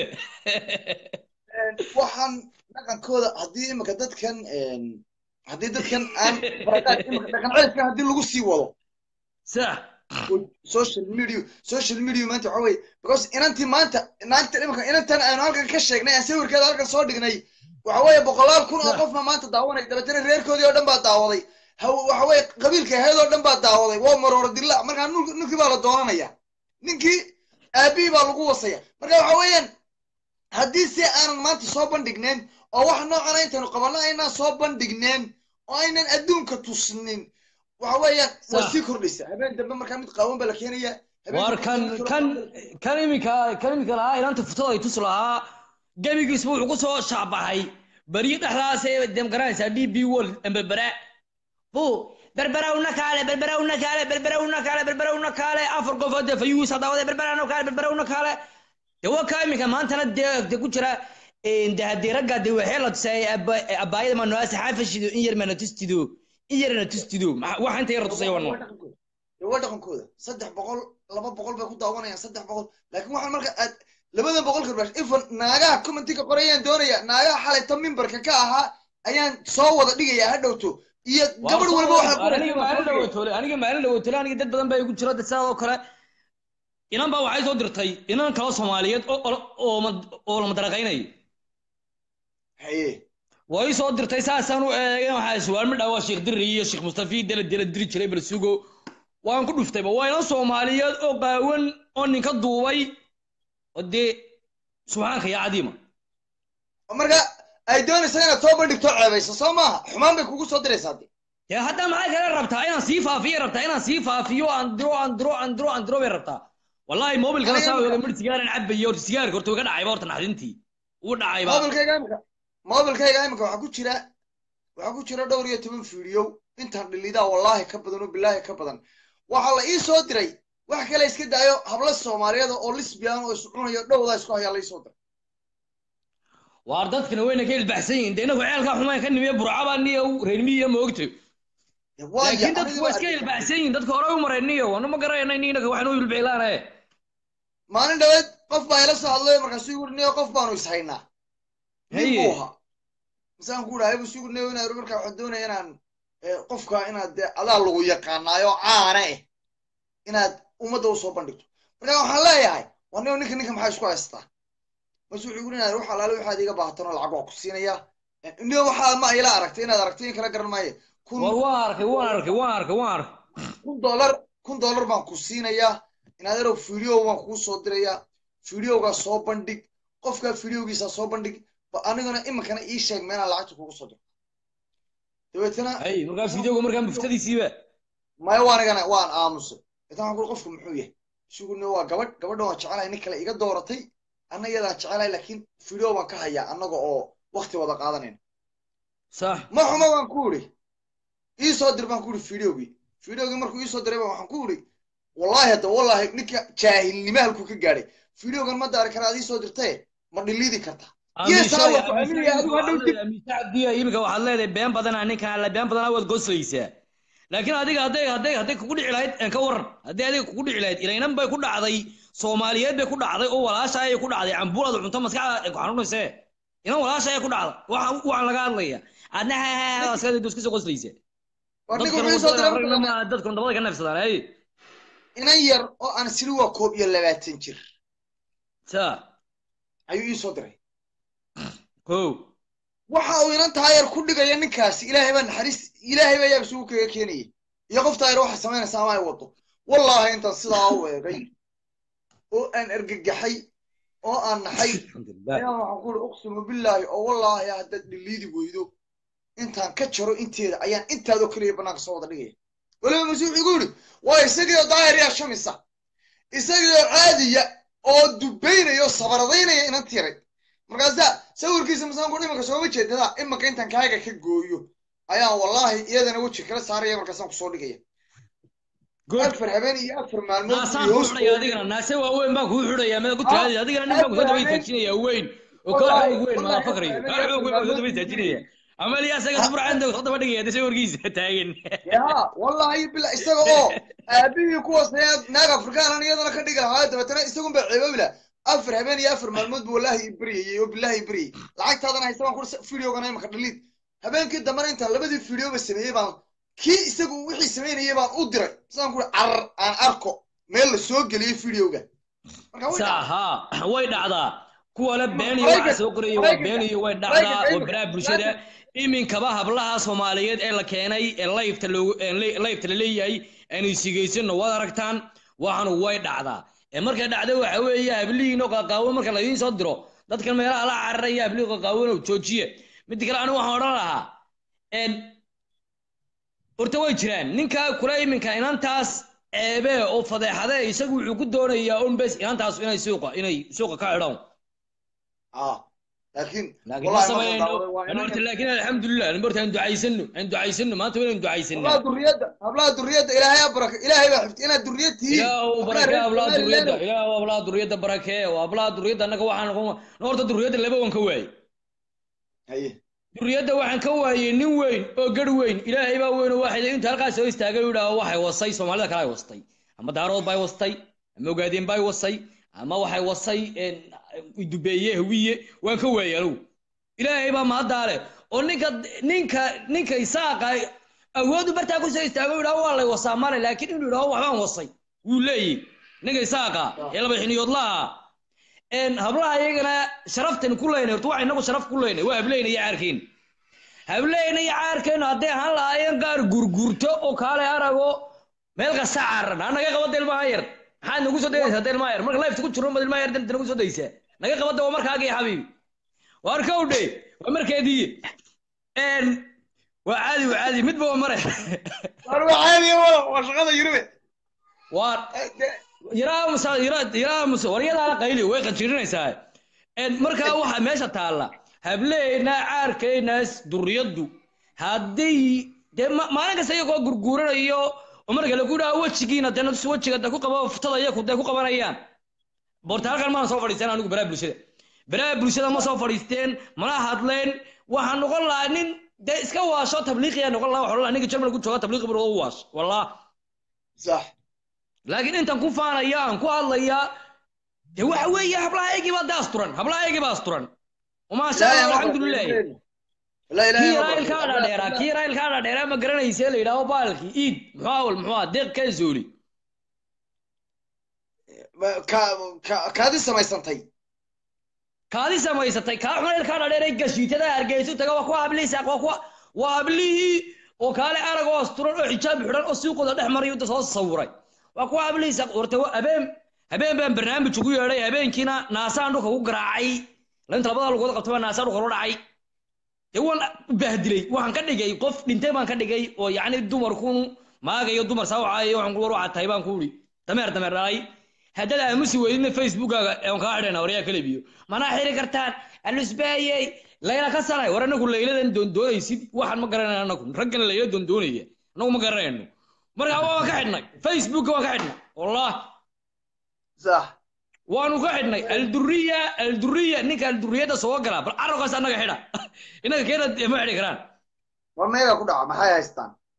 waxaan dhaqankooda haddii imika dadkan haddii dadkan aan barakaad imika dhaqan ceebka haddii lagu sii wado sax social media social media maanta waxa weye because inantii maanta naanta imika inantan aynu halkan ka sheegnay aan sawirkeeda halkan soo dhignay waxa weeye boqolaal kun oo qofna maanta daawanay dabeetana reerkoodii oo dhan baa daawaday haw- waxa weeye qabiilka aheed oo dhan baa daawaday waa marooro dilla markaa nink- ninkii baa la doonanaya ninkii aabihii baa lagu wasaya marka waxa weeyaan haddii si aanan maanta soo bandhigneen oo wax noocan intaynu qabanno aynaan soo bandhigneen oo aynan adduunka tusnin waxa weeyaan way Sax. sii kordhaysa habeen dambe markaa mid qaawan baa la keenaya habeen war dambe kan mid kale kan baa la- kan iminka kan iminka lahaa inaanta futada ay tus lahaa gebigiisba wuxuu ku soo shaabaxay beriyo dhexdaas ee dem garanaysaa d b world emberbera bu berberawna kaale berberawna kaale berberawna kaale berberawna kaale afar qof oo dee fayuus hadaawade berberawna kaale berberawna kaale de waa kaa iminka maantana dee de ku jira de haddii ragga de waxee la tusay abaayada manoase xaafashido in yar mana tustido in yarna tustido Maxa- waxa inta yar tusay wan waa dhaqankooda Dee waa dhaqankooda saddex boqol laba boqol bay ku daawanayaan saddex boqol laakiin waxaan marka aad labada boqol karbash ifan naagaha commentiga qorayaan doonaya naagaha xalayta mimbarka ka ahaa ayaan soo wada dhigaya ha dhowto iyo gabadh walba waxay aniga maalin dhawootole aniga maalin dhawootole aniga dad badan baa igu jira dad sidaadoo kale inan baa waxay soo dirtay inan kalo soomaaliyeed oo oo oo ma- oo la madaraqaynayo haye way soo dirtay saasaan u eegay waxaa suwaal midhaa waa sheekh dirri iyo sheekh mustafi dela dela diri jiray bal sugo waan ku dhuftayba waa inan soomaaliyeed oo qaawan oo ninka duubay oo dee subxaanka yaa cadiima marka ay doonaysa inaad soo bandhigto ceebayso soo maaha xumaan bay kugu soo diraysaa de dee hadda maxay kale rabtaa inaan sii faafiyo rabtaa inaan sii faafiyo aan diro aan diro aan diro aan diro bay rabtaa wallahi mobilkana Aniga saa marka- oga midh sigaaran cabayo horta sigaarka horta uga dhacayba horta naxdintii uu dhacayba mobilkayga imika mobilkayga imika waxaa ku jira waxaa ku jira dhowr iyo toban fiidiyo intaan dhilidaa wallaahi ka badan oo bilaahi ka badan waxaa la ii soo diray wax kale iska daayo habla soomaaliyeed oo lisbian oo is cunayo dhowdaa isku hayaa la ii soo diray waar dadkana wayna ka ilbaxsan yihiin dee inagu ceelkaa xumaan ka nimiya burcaba niyo reermiya moogto Dee waa laakiin ya- dadku aniga waa waa iska argagax. ilbaxsan yihiin dadka hore u marayniyo wanu ma garanayna inaga waxnu ilbicilaane maalin dhaweed qof baa ila soo hadlay markaasuu igu niyo qof baanu is haynaa nin Haye. buu ahaa misaan ku dhahay buu igu niyo inaan markaa waxaan doonaya inaan eh, qofka inaad dee adaa lagu yaqaanaayo caana eh inaad ummadda usoo bandhigto marka waxaan leeyahay waa niyo ninka ninka maxaa isku haystaa markaasuu wuxuu igu inaad wax alaale waxaad iga baahatan oo lacag waa ku siinaya niyo waxaa ma ila aragtay inaad aragtay in kala garan maayo kun war waan arkay waan arkay waan arkay waan arkay kun dollar kun dollar baan ku siinayaa inaad erow video baan kuu soo dirayaa videogaa soo bandhig qofkaa videogiisa soo bandhig ba aniguna iminkana ii sheeg meenaan lacagta kugu soo diro dabeetana hay markaa fideoga markaa muftadiisiiba maya waa anigana waan aamusay dabeetana waxaan kuri qofku muxuu yahay isuguna waa gabadh gabadhan waan jecelahay nin kale iga dooratay anna iyadaan jecelahay laakiin video baan ka hayaa annaga oo wakti wada qaadanayna sax ma xumo baan ku idhi ii soo dir baan ku idhi videogii videogii markuu ii soo diray baan waxaan ku idhi wallaahi hadda wallaahi ninka jaahilnimo halkuu ka gaadhay videogan ma daari karaa ad ii soo dirtaye ma dhiliidi karta Yes, I will. Aniga adigu hadhow dib- amiisacadiya imika waxaad leedahay been badanaa ninkan alle been badanaa waad goslaysaa laakiin adiga hadday hadday hadday kugu dhici lahayd een ka waran hadday adiga kugu dhici lahayd ilaynan bay ku dhacday soomaaliyeed bay ku dhacday oo walaasha ayay ku dhacday cambuulada cunto maskaxda ay ku xanuunaysee inan walaasha ayay ku dhacday waxaan waxaan laga hadlaya adna askada iska soo qoslaysa war ninka wuxuu soo diray marka dadku dabada ka neefsadaan ay inan yar oo aan sili waa koob iyo labaatan jir sa ayuu ii soo diray ko waxa uu inan taayar ku dhigaya ninkaasi ilaahay baa naxariis ilaahay baa yaab isugu kaga keenaya iyo qof taayar waxa samaynaysa ama ay wado wallaahi intaan sidaa u eegay oo aan argagaxay oo aan naxay ayaan waxaan ku uri uqsimu billaahi oo wallaahi haddaad dhiliidi weydo intaan ka jaro inteeda ayaan intaadoo keliya bannaanka soo wada dhigaya weliba masiix igu yidhi waa isagii oo daayar yaa shamisa isagii oo caadiya oo dubaynaya oo sabaradaynaya inan tiray markaasaa sawirkiisa masaanku imanka sooma jeedada imanka intaan kaaga ka gooyo ayaan wallaahi iyadana weji kala saaraya markaasaan kusoo dhigaya afar habeen iyo afar maalmood naasaan kuu xidhaya adigana naase waaweyn baan kuu xidhaya mada ku tiraadi adigana nin baan kusoo daba istaajinaya weyn oo kaa xoog weyn maa fakriyo kaa xoog weyn baan kusoo daba istaajinaya ama liya asaga dubracanta soo daba dhigaya dase warkiisa taagan ya wallahi bila isaga oo aabihii kuwaas naag afrikaanan iyadana ka dhigi lahaa dabeetana isagun baa ceeboobi laha afar habeen iyo afar maalmood buu wallahi ibriyayey oo billahi ibriyay lacagtaadana haysta baan ku videogana imaka dhaliid habeenkii dambana intaan labadii videoba sameeyey baan kii isagu wixii samaynayay baan u diray sidaan ku carar aan arko meel la soo geliyey videoga saha way dhacdaa kuwa le been iyo waxa soo qoraya waa been iyo way dhacdaa oo baraha bulshada iminkaba hablaha soomaaliyeed ee la keenay ee layfta layfta la leeyahay aynu sigaysano waad aragtaan waxaanu way dhacdaa ee markay dhacda waxa weeye hablihiinoo qaqaawan marka laidiin soo diro dadkan meelaha la cararaya hablihii qaqaawanoo joojiye mid kale anigu waxaan odhan lahaa horta way jiraan ninka kule iminka inantaas ceebe oo fadeexade isagu wuxuu ku doonayaa un bes inantaas inay suuqa inay suuqa ka xidhaan laakiin laakiin ma samayno horta laakiin alxamdulilah horta aan ducaysano aan ducaysano maanta waynu ducaysana hablaha duriyadda hablaha duriyadda ilaahay ha baraka ilaahay baa xifti inaad duriyad tihiin ilaahu barake hablaha duriyadda ilaahu hablaha duriyadda barake waa hablaha duriyadda annaga waxaan horta duriyadda laba wan ka waayey haye duriyadda waxaan ka waayey nin weyn oo garh weyn ilaahay baa weyn oo waxay inta halkaas soo istaagay u yidhaaho waxay wasay soomaalida kale ay wastay ama daarood bay wastay ama ogaadeen bay wasay ama waxay wasay dubeeye hawiye waan ka waayey anugu ilaahay baa mahaddaale oo ninka ninka ninka isaaqa awoodu bartaa ku soo istaago yidhaho waa lay wasaa male laakiin inuu yidhaho waxbaan wasay wuu leeyahy ninka isaaqa ee laba xiniyoodlaha hablaha iyagana sharaftan ku leynay horta waxa inagu sharaf ku leynay waa hableyna iyo caarkeen hableyna iyo caarkeenu hadday ahaan lahaayeen gaar gurgurto oo kaale arago meel kasta caaran ha naga qabada ilmaha yar maxaad nagu soo dayaysaa hadda ilmaha yar marka lifta ku jirno mad ilmaha yar danta nagu soo daysaa naga qabada waa markaagii xabiibi waar kowdhe waa markeedii waa caadi waa caadi midba waa mare war waa caadi waa shaqada yurube waa yaraa musa yaraa yaraa musa waryadaana qayli way qajirinaysaa markaa waxa meesha taalla hableena caarkeenaas duriyaddu haddii dee maalin kasta iyagoo gurguuranayo oo marka lagu dhaha wejigiina dee nafsi wejiga dee ku qaba futada iyaku dee ku qabanayaan borta halkan maana soo fadhiisteen anigu baraha bulshada baraha bulshada ma soo fadhiisteen mana hadleen waxaan noqon lahaa nin dee iska waasho tabliiqiyaa noqon lahaa waxaan lahaa ninka jarmal ku jooga tabliiqi buu u waash wallah sax laakiin intaan ku faanaya aan ku hadlaya dee waxa weeye hablahaygii baa dee asturan hablahaygii baa asturan umaasha allah alxamdulilah kii raayil kaa dhaadheeraa kii raayil kaa dhaadheeraa ma garanayse la yidhaaho baalkii iid muxuu awal muxuu ah deeq kaa zooli kaadi samaysantay kaadi samaysatay kaa xunayl kaa dhaadheeray gashiitada hargeysu taga waa kuwa hablihii saaq waa kuwa waa hablihii oo kaale arag oo asturan oo xijaab xidhan oo suuqooda dhex maray inta soo sawiray waa kuwa hablihii saaq horta habeen habeen baan barnaamij ugu yeedhay habeenkiina naasaan dhulka ku garaacay lainta labada lugood qabta baa naasaan dhulka loo dhacay dee waan bahdilay waxaan ka dhigay qof dhintay baan ka dhigay oo yacni dumarkun maagayo dumar saawacaayo waxaan kuwar waxaa tahay baan ku uri dameer dameer dhalay haddaad aamusi weydina facebookaga aan kaa xidhayna waryaa kalebiyo manaa xiri kartaan alusbaayey layla ka sanay war anagu layladan doondoonaysid waxaan ma garanayna anagu raggana layla doondoonaya anagu ma garanayno marka waan ka xidhnay facebooka waan ka xidhnay wallah sax waanu ka xidhnay alduriya alduriya ninka alduriyada soo gala bal carabkaas annaga xidha inaga keena ma xidhi karaan war meega ku dhaca maxay haystaan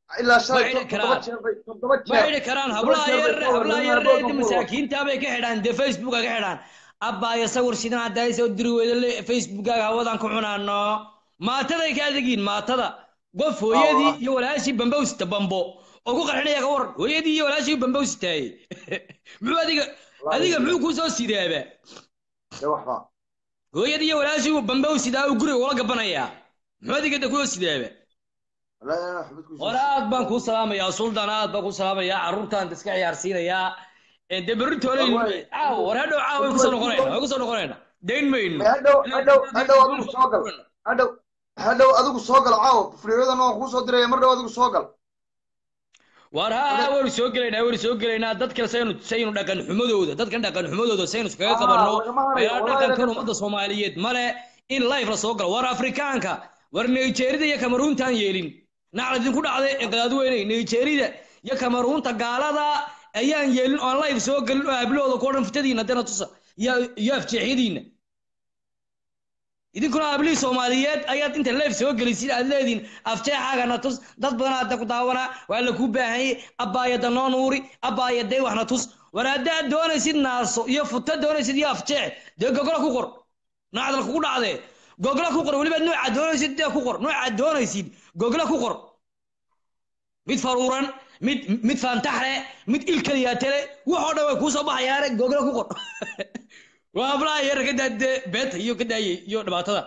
ilaa ma shalay xidhi toddoba karaan jeer bay toddoba ma jeer xidhi karaan toddoba hablaha jeer bay yar ka hablaha warrameen yar abood ee ma kuwa masaakiinta bay ka xidhaan dee facebooka ka xidhaan abbaaya sawir sidan haddaaysa u diri weyda le facebookaga hawadan ku cunaano maataday ka adegiin maatada qof hooyadii iyo walaashii bambe u sita bambo oo ku qarxinaya ka waran hooyadii iyo walaashii bambe u sitaaye muxuu adiga adiga muxuu kuu soo sidaaba dee waxba hooyadii iyo walaashii bambe u sidaa uu guriga ula gabanayaa muxuu adiga de kuu sidaaba wallahi anaa waxba ku hore aad baan kuu salaamayaa suldan aad baan kuu salaamayaa carruurtaan iska ciyaarsiinayaa Ee, dee berritoole Wallahi. caaw war hadhow caaw way kusoo noqonayna way kusoo noqonayna dayn mayno hadhow hadhow hadhow adigu soo gal hadhow hadhow adigu soo gal caawa furiyadan waan kuu soo diraya mar dhow adigu soo gal war ha ha waynu soo gelaynaa waynu soo gelaynaa dadka saynu saynu dhaqan xumadooda dadkan dhaqan xumadooda saynu iskaga Ah, qabanno lagama harayo, meelaha wallahi dhaqankan lagama- ummadda soomaaliyeed male in life la soo galo war afrikaanka war nigerida iyo kamaruuntaan yeelin nacla idinku dhacday ee qadaadweyne nigerida iyo kamaruunta gaalada ayaan yeelin oo aan life soo gelin oo hablahooda ku dhan fitadiina dena tusa iyo iyo afjeexyadiina idinkuna hablihii soomaaliyeed ayaad inta leef soo gelisid aad leediin afjeexaagana tus dad badan hadda ku daawanaa waa la kuu baahanyay abbaayada noo nuuri abbaayadee waxna tus war haddaad doonaysid naaso iyo futa doonaysid iyo afjeex dee gogla ku qor nacdal kugu dhacdee gogla ku qor weliba noocaad doonaysid dee ku qor noocaad doonaysid gogla ku qor mid faruuran mid mid faantaxle mid ilkaliyaatele waxoo dhan way kuu soo baxayaane gogla ku qor waa hablaha yar ka daadee beeta iyo ka daayay iyo dhibaatada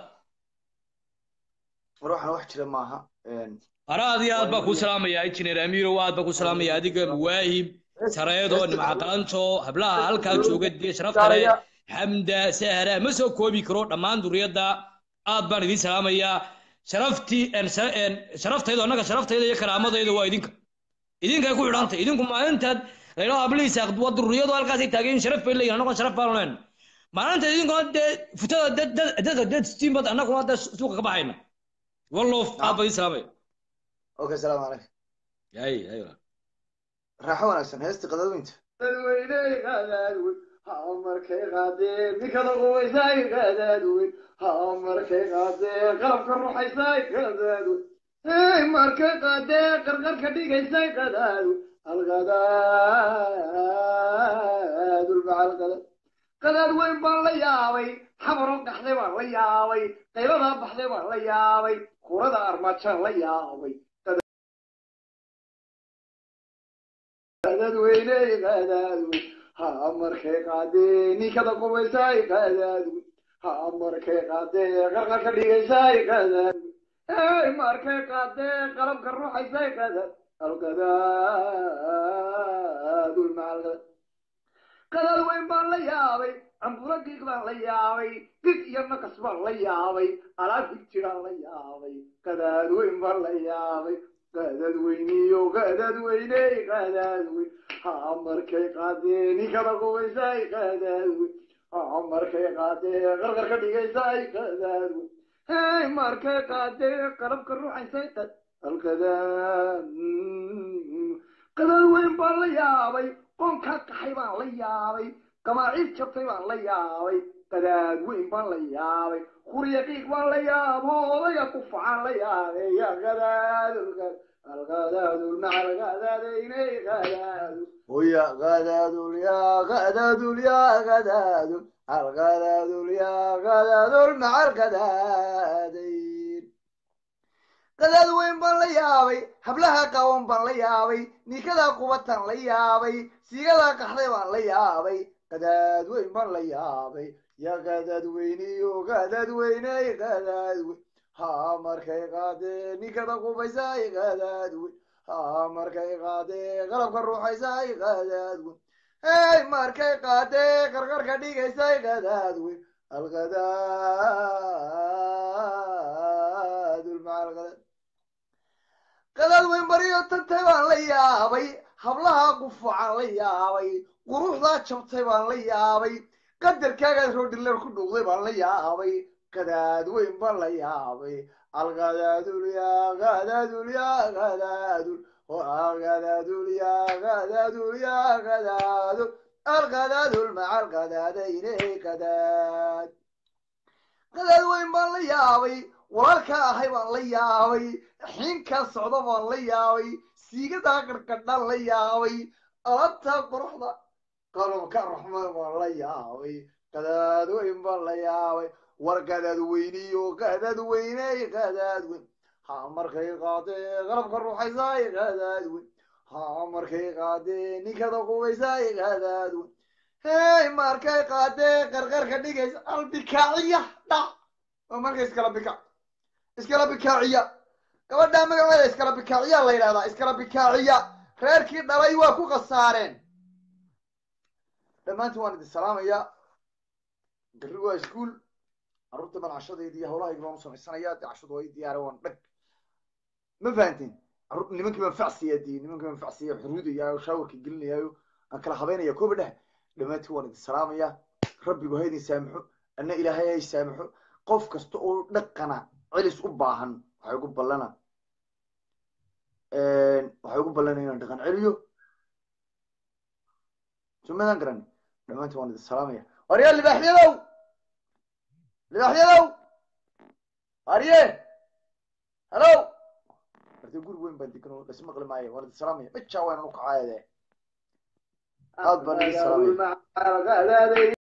war waxaan wax jira maaha ara aad iyo aad baa kuu salaamaya injineer amiiro aad baa kuu salaamaya adiga muwaahib sareedo nimcaqalanto hablaha halkaa jooga dee sharaf kale xamda sahra ma soo koobi karo dhammaan duriyadda aad baan idiin salaamayaa sharaftii sharaftayda annaga sharaftayda iyo karaamadayda waa idinka idinkay ku xidhantay idinku maalintaad laydhao hablihiisa waa duriyadu halkaasay taageen sharaf bay leeyihin annagoon sharaf baanu leenna maalinta idinkuna dee futada dadka dead steam bad annaguna dee suuqa ka baxayna wallof aad baa idiin salaamaya okay salaamu calaykum ay ay raaxo wanaagsan heesta qadaadweynta dadweyney qadaadweyn ha markay qaadeen ninkada qubaysay qadaadweyn ha markay qaadeen qalabka ruxaysay qadaadweyn hey markay qaadeen qarqarka dhigaysay qadaadweyn alqadaadulmacalqadaad qadaad weyn baan la yaabay xamaroo gaxday baan la yaabay qaybadaa baxday baan la yaabay kurada armaajaan la yaabay qadaadweyney qadaadweyn ha markay qaadeen ninkada qubaysay qadaadweyn ha markay qaadeen qarqarka dhigaysay qadaadweyn hey markay qaadeen qalabka ruuxaysay qadaad alqadaadulmacalqadaad qadaad weyn baan la yaabay camburo giig baan la yaabay gig iyo naqas baan la yaabay alaab hig jiraan la yaabay qadaad weyn baan la yaabay qadaad weyniyo qadaad weyney qadaad weyn ha markay qaadeen ninkada qubaysay qadaad weyn ha markay qaadeen qarqarka dhigaysay qadaad weyn hey markay qaadeen qalabka ruuxaysay qad alqadaad qadaad weyn baan la yaabay qoonkaa kaxay baan la yaabay gamaaciid jabtay baan la yaabay qadaad weyn baan la yaabay hurya qiiq baan la yaabo odayga ku facaan la yaabay ya qadaadulqad alqadaadulmacalqadaadaynay qadaadu ويا غدادول يا غدادول يا غدادول الغدادول يا غدادول مع الغدادين qadaad weyn baan la yaabay hablaha qawan baan la yaabay ninkadaa qubatan la yaabay siigadaa qaxday baan la yaabay qadaad weyn baan la yaabay ya qadaad weyniyo qadaad weyney qadaad weyn ha markay qaadee ninkada qubaysay qadaad weyn ha markay qaadee qalabka ruuxaysay qadaad weyn hey markay qaadee qarqarka dhigaysay qadaad weyn alqadaadulmacalqadaad qadaad weyn baryo tagtay baan la yaabay hablaha qufucan la yaabay quruxdaa jabtay baan la yaabay qadarkaagaad roodhileer ku dhuuqday baan la yaabay qadaad weyn baan la yaabay alqadaadul yaa qadaadul yaa qadaadul qadaadul yaa qadaadul yaa qadaadul alqadaadul maca alqadaadayne qadaad qadaad weyn baan la yaabay walaalkaa ahay baan la yaabay xiinkaa socda baan la yaabay siigadaa qarqadhaan la yaabay alabtaa quruxda qalabka raxmaan baan la yaabay qadaad weyn baan la yaabay war qadaad weyniyo qadaad weyney qadaad weyn ha markay qaadee qalabka ruuxaysaay qadaad weyn ha markay qaadee ninkada qubaysaay qadaad weyn hey markay qaadee qarqarka dhigaysa albikaaciya dhac waa markay iskala bika iskala bikaaciya gabadhaa magaceeda iskala bikaaciya la yidhahdaa iskala bikaaciya reerkii dhalay waa ku khasaareen dhammaantiin waan idin salaamayaa berri waa iskuol carruurta baan cashadeedi iyo hawlahayga baan u samaysanayaa dee cashadu waa ii diyaara waan dhag ma fahanteen carruur nimankii baan facsiyaa dii nimankii baan facsiya xuruudayaayo shaawarka gelinayaayo aan kala habeynaya kooba dheh dhammaantiin waan idin salaamayaa rabbigu ha idin saamaxo anna ilaahay hay saamaxo qof kasta oo dhaqana celis u baahan waxay ugu ballana waxay ugu ballana inaan dhaqan celiyo sumadan garan dhammaantiin waan idin salaamaya waryaa libaaxyadow libaaxyadow arye hello martee guri weyn baan degan oo dhas maqli maayo waan idin salaamaya bajaa waan u kacaayade aad baan idin salaamaya Qadaadweyn baan la yaabay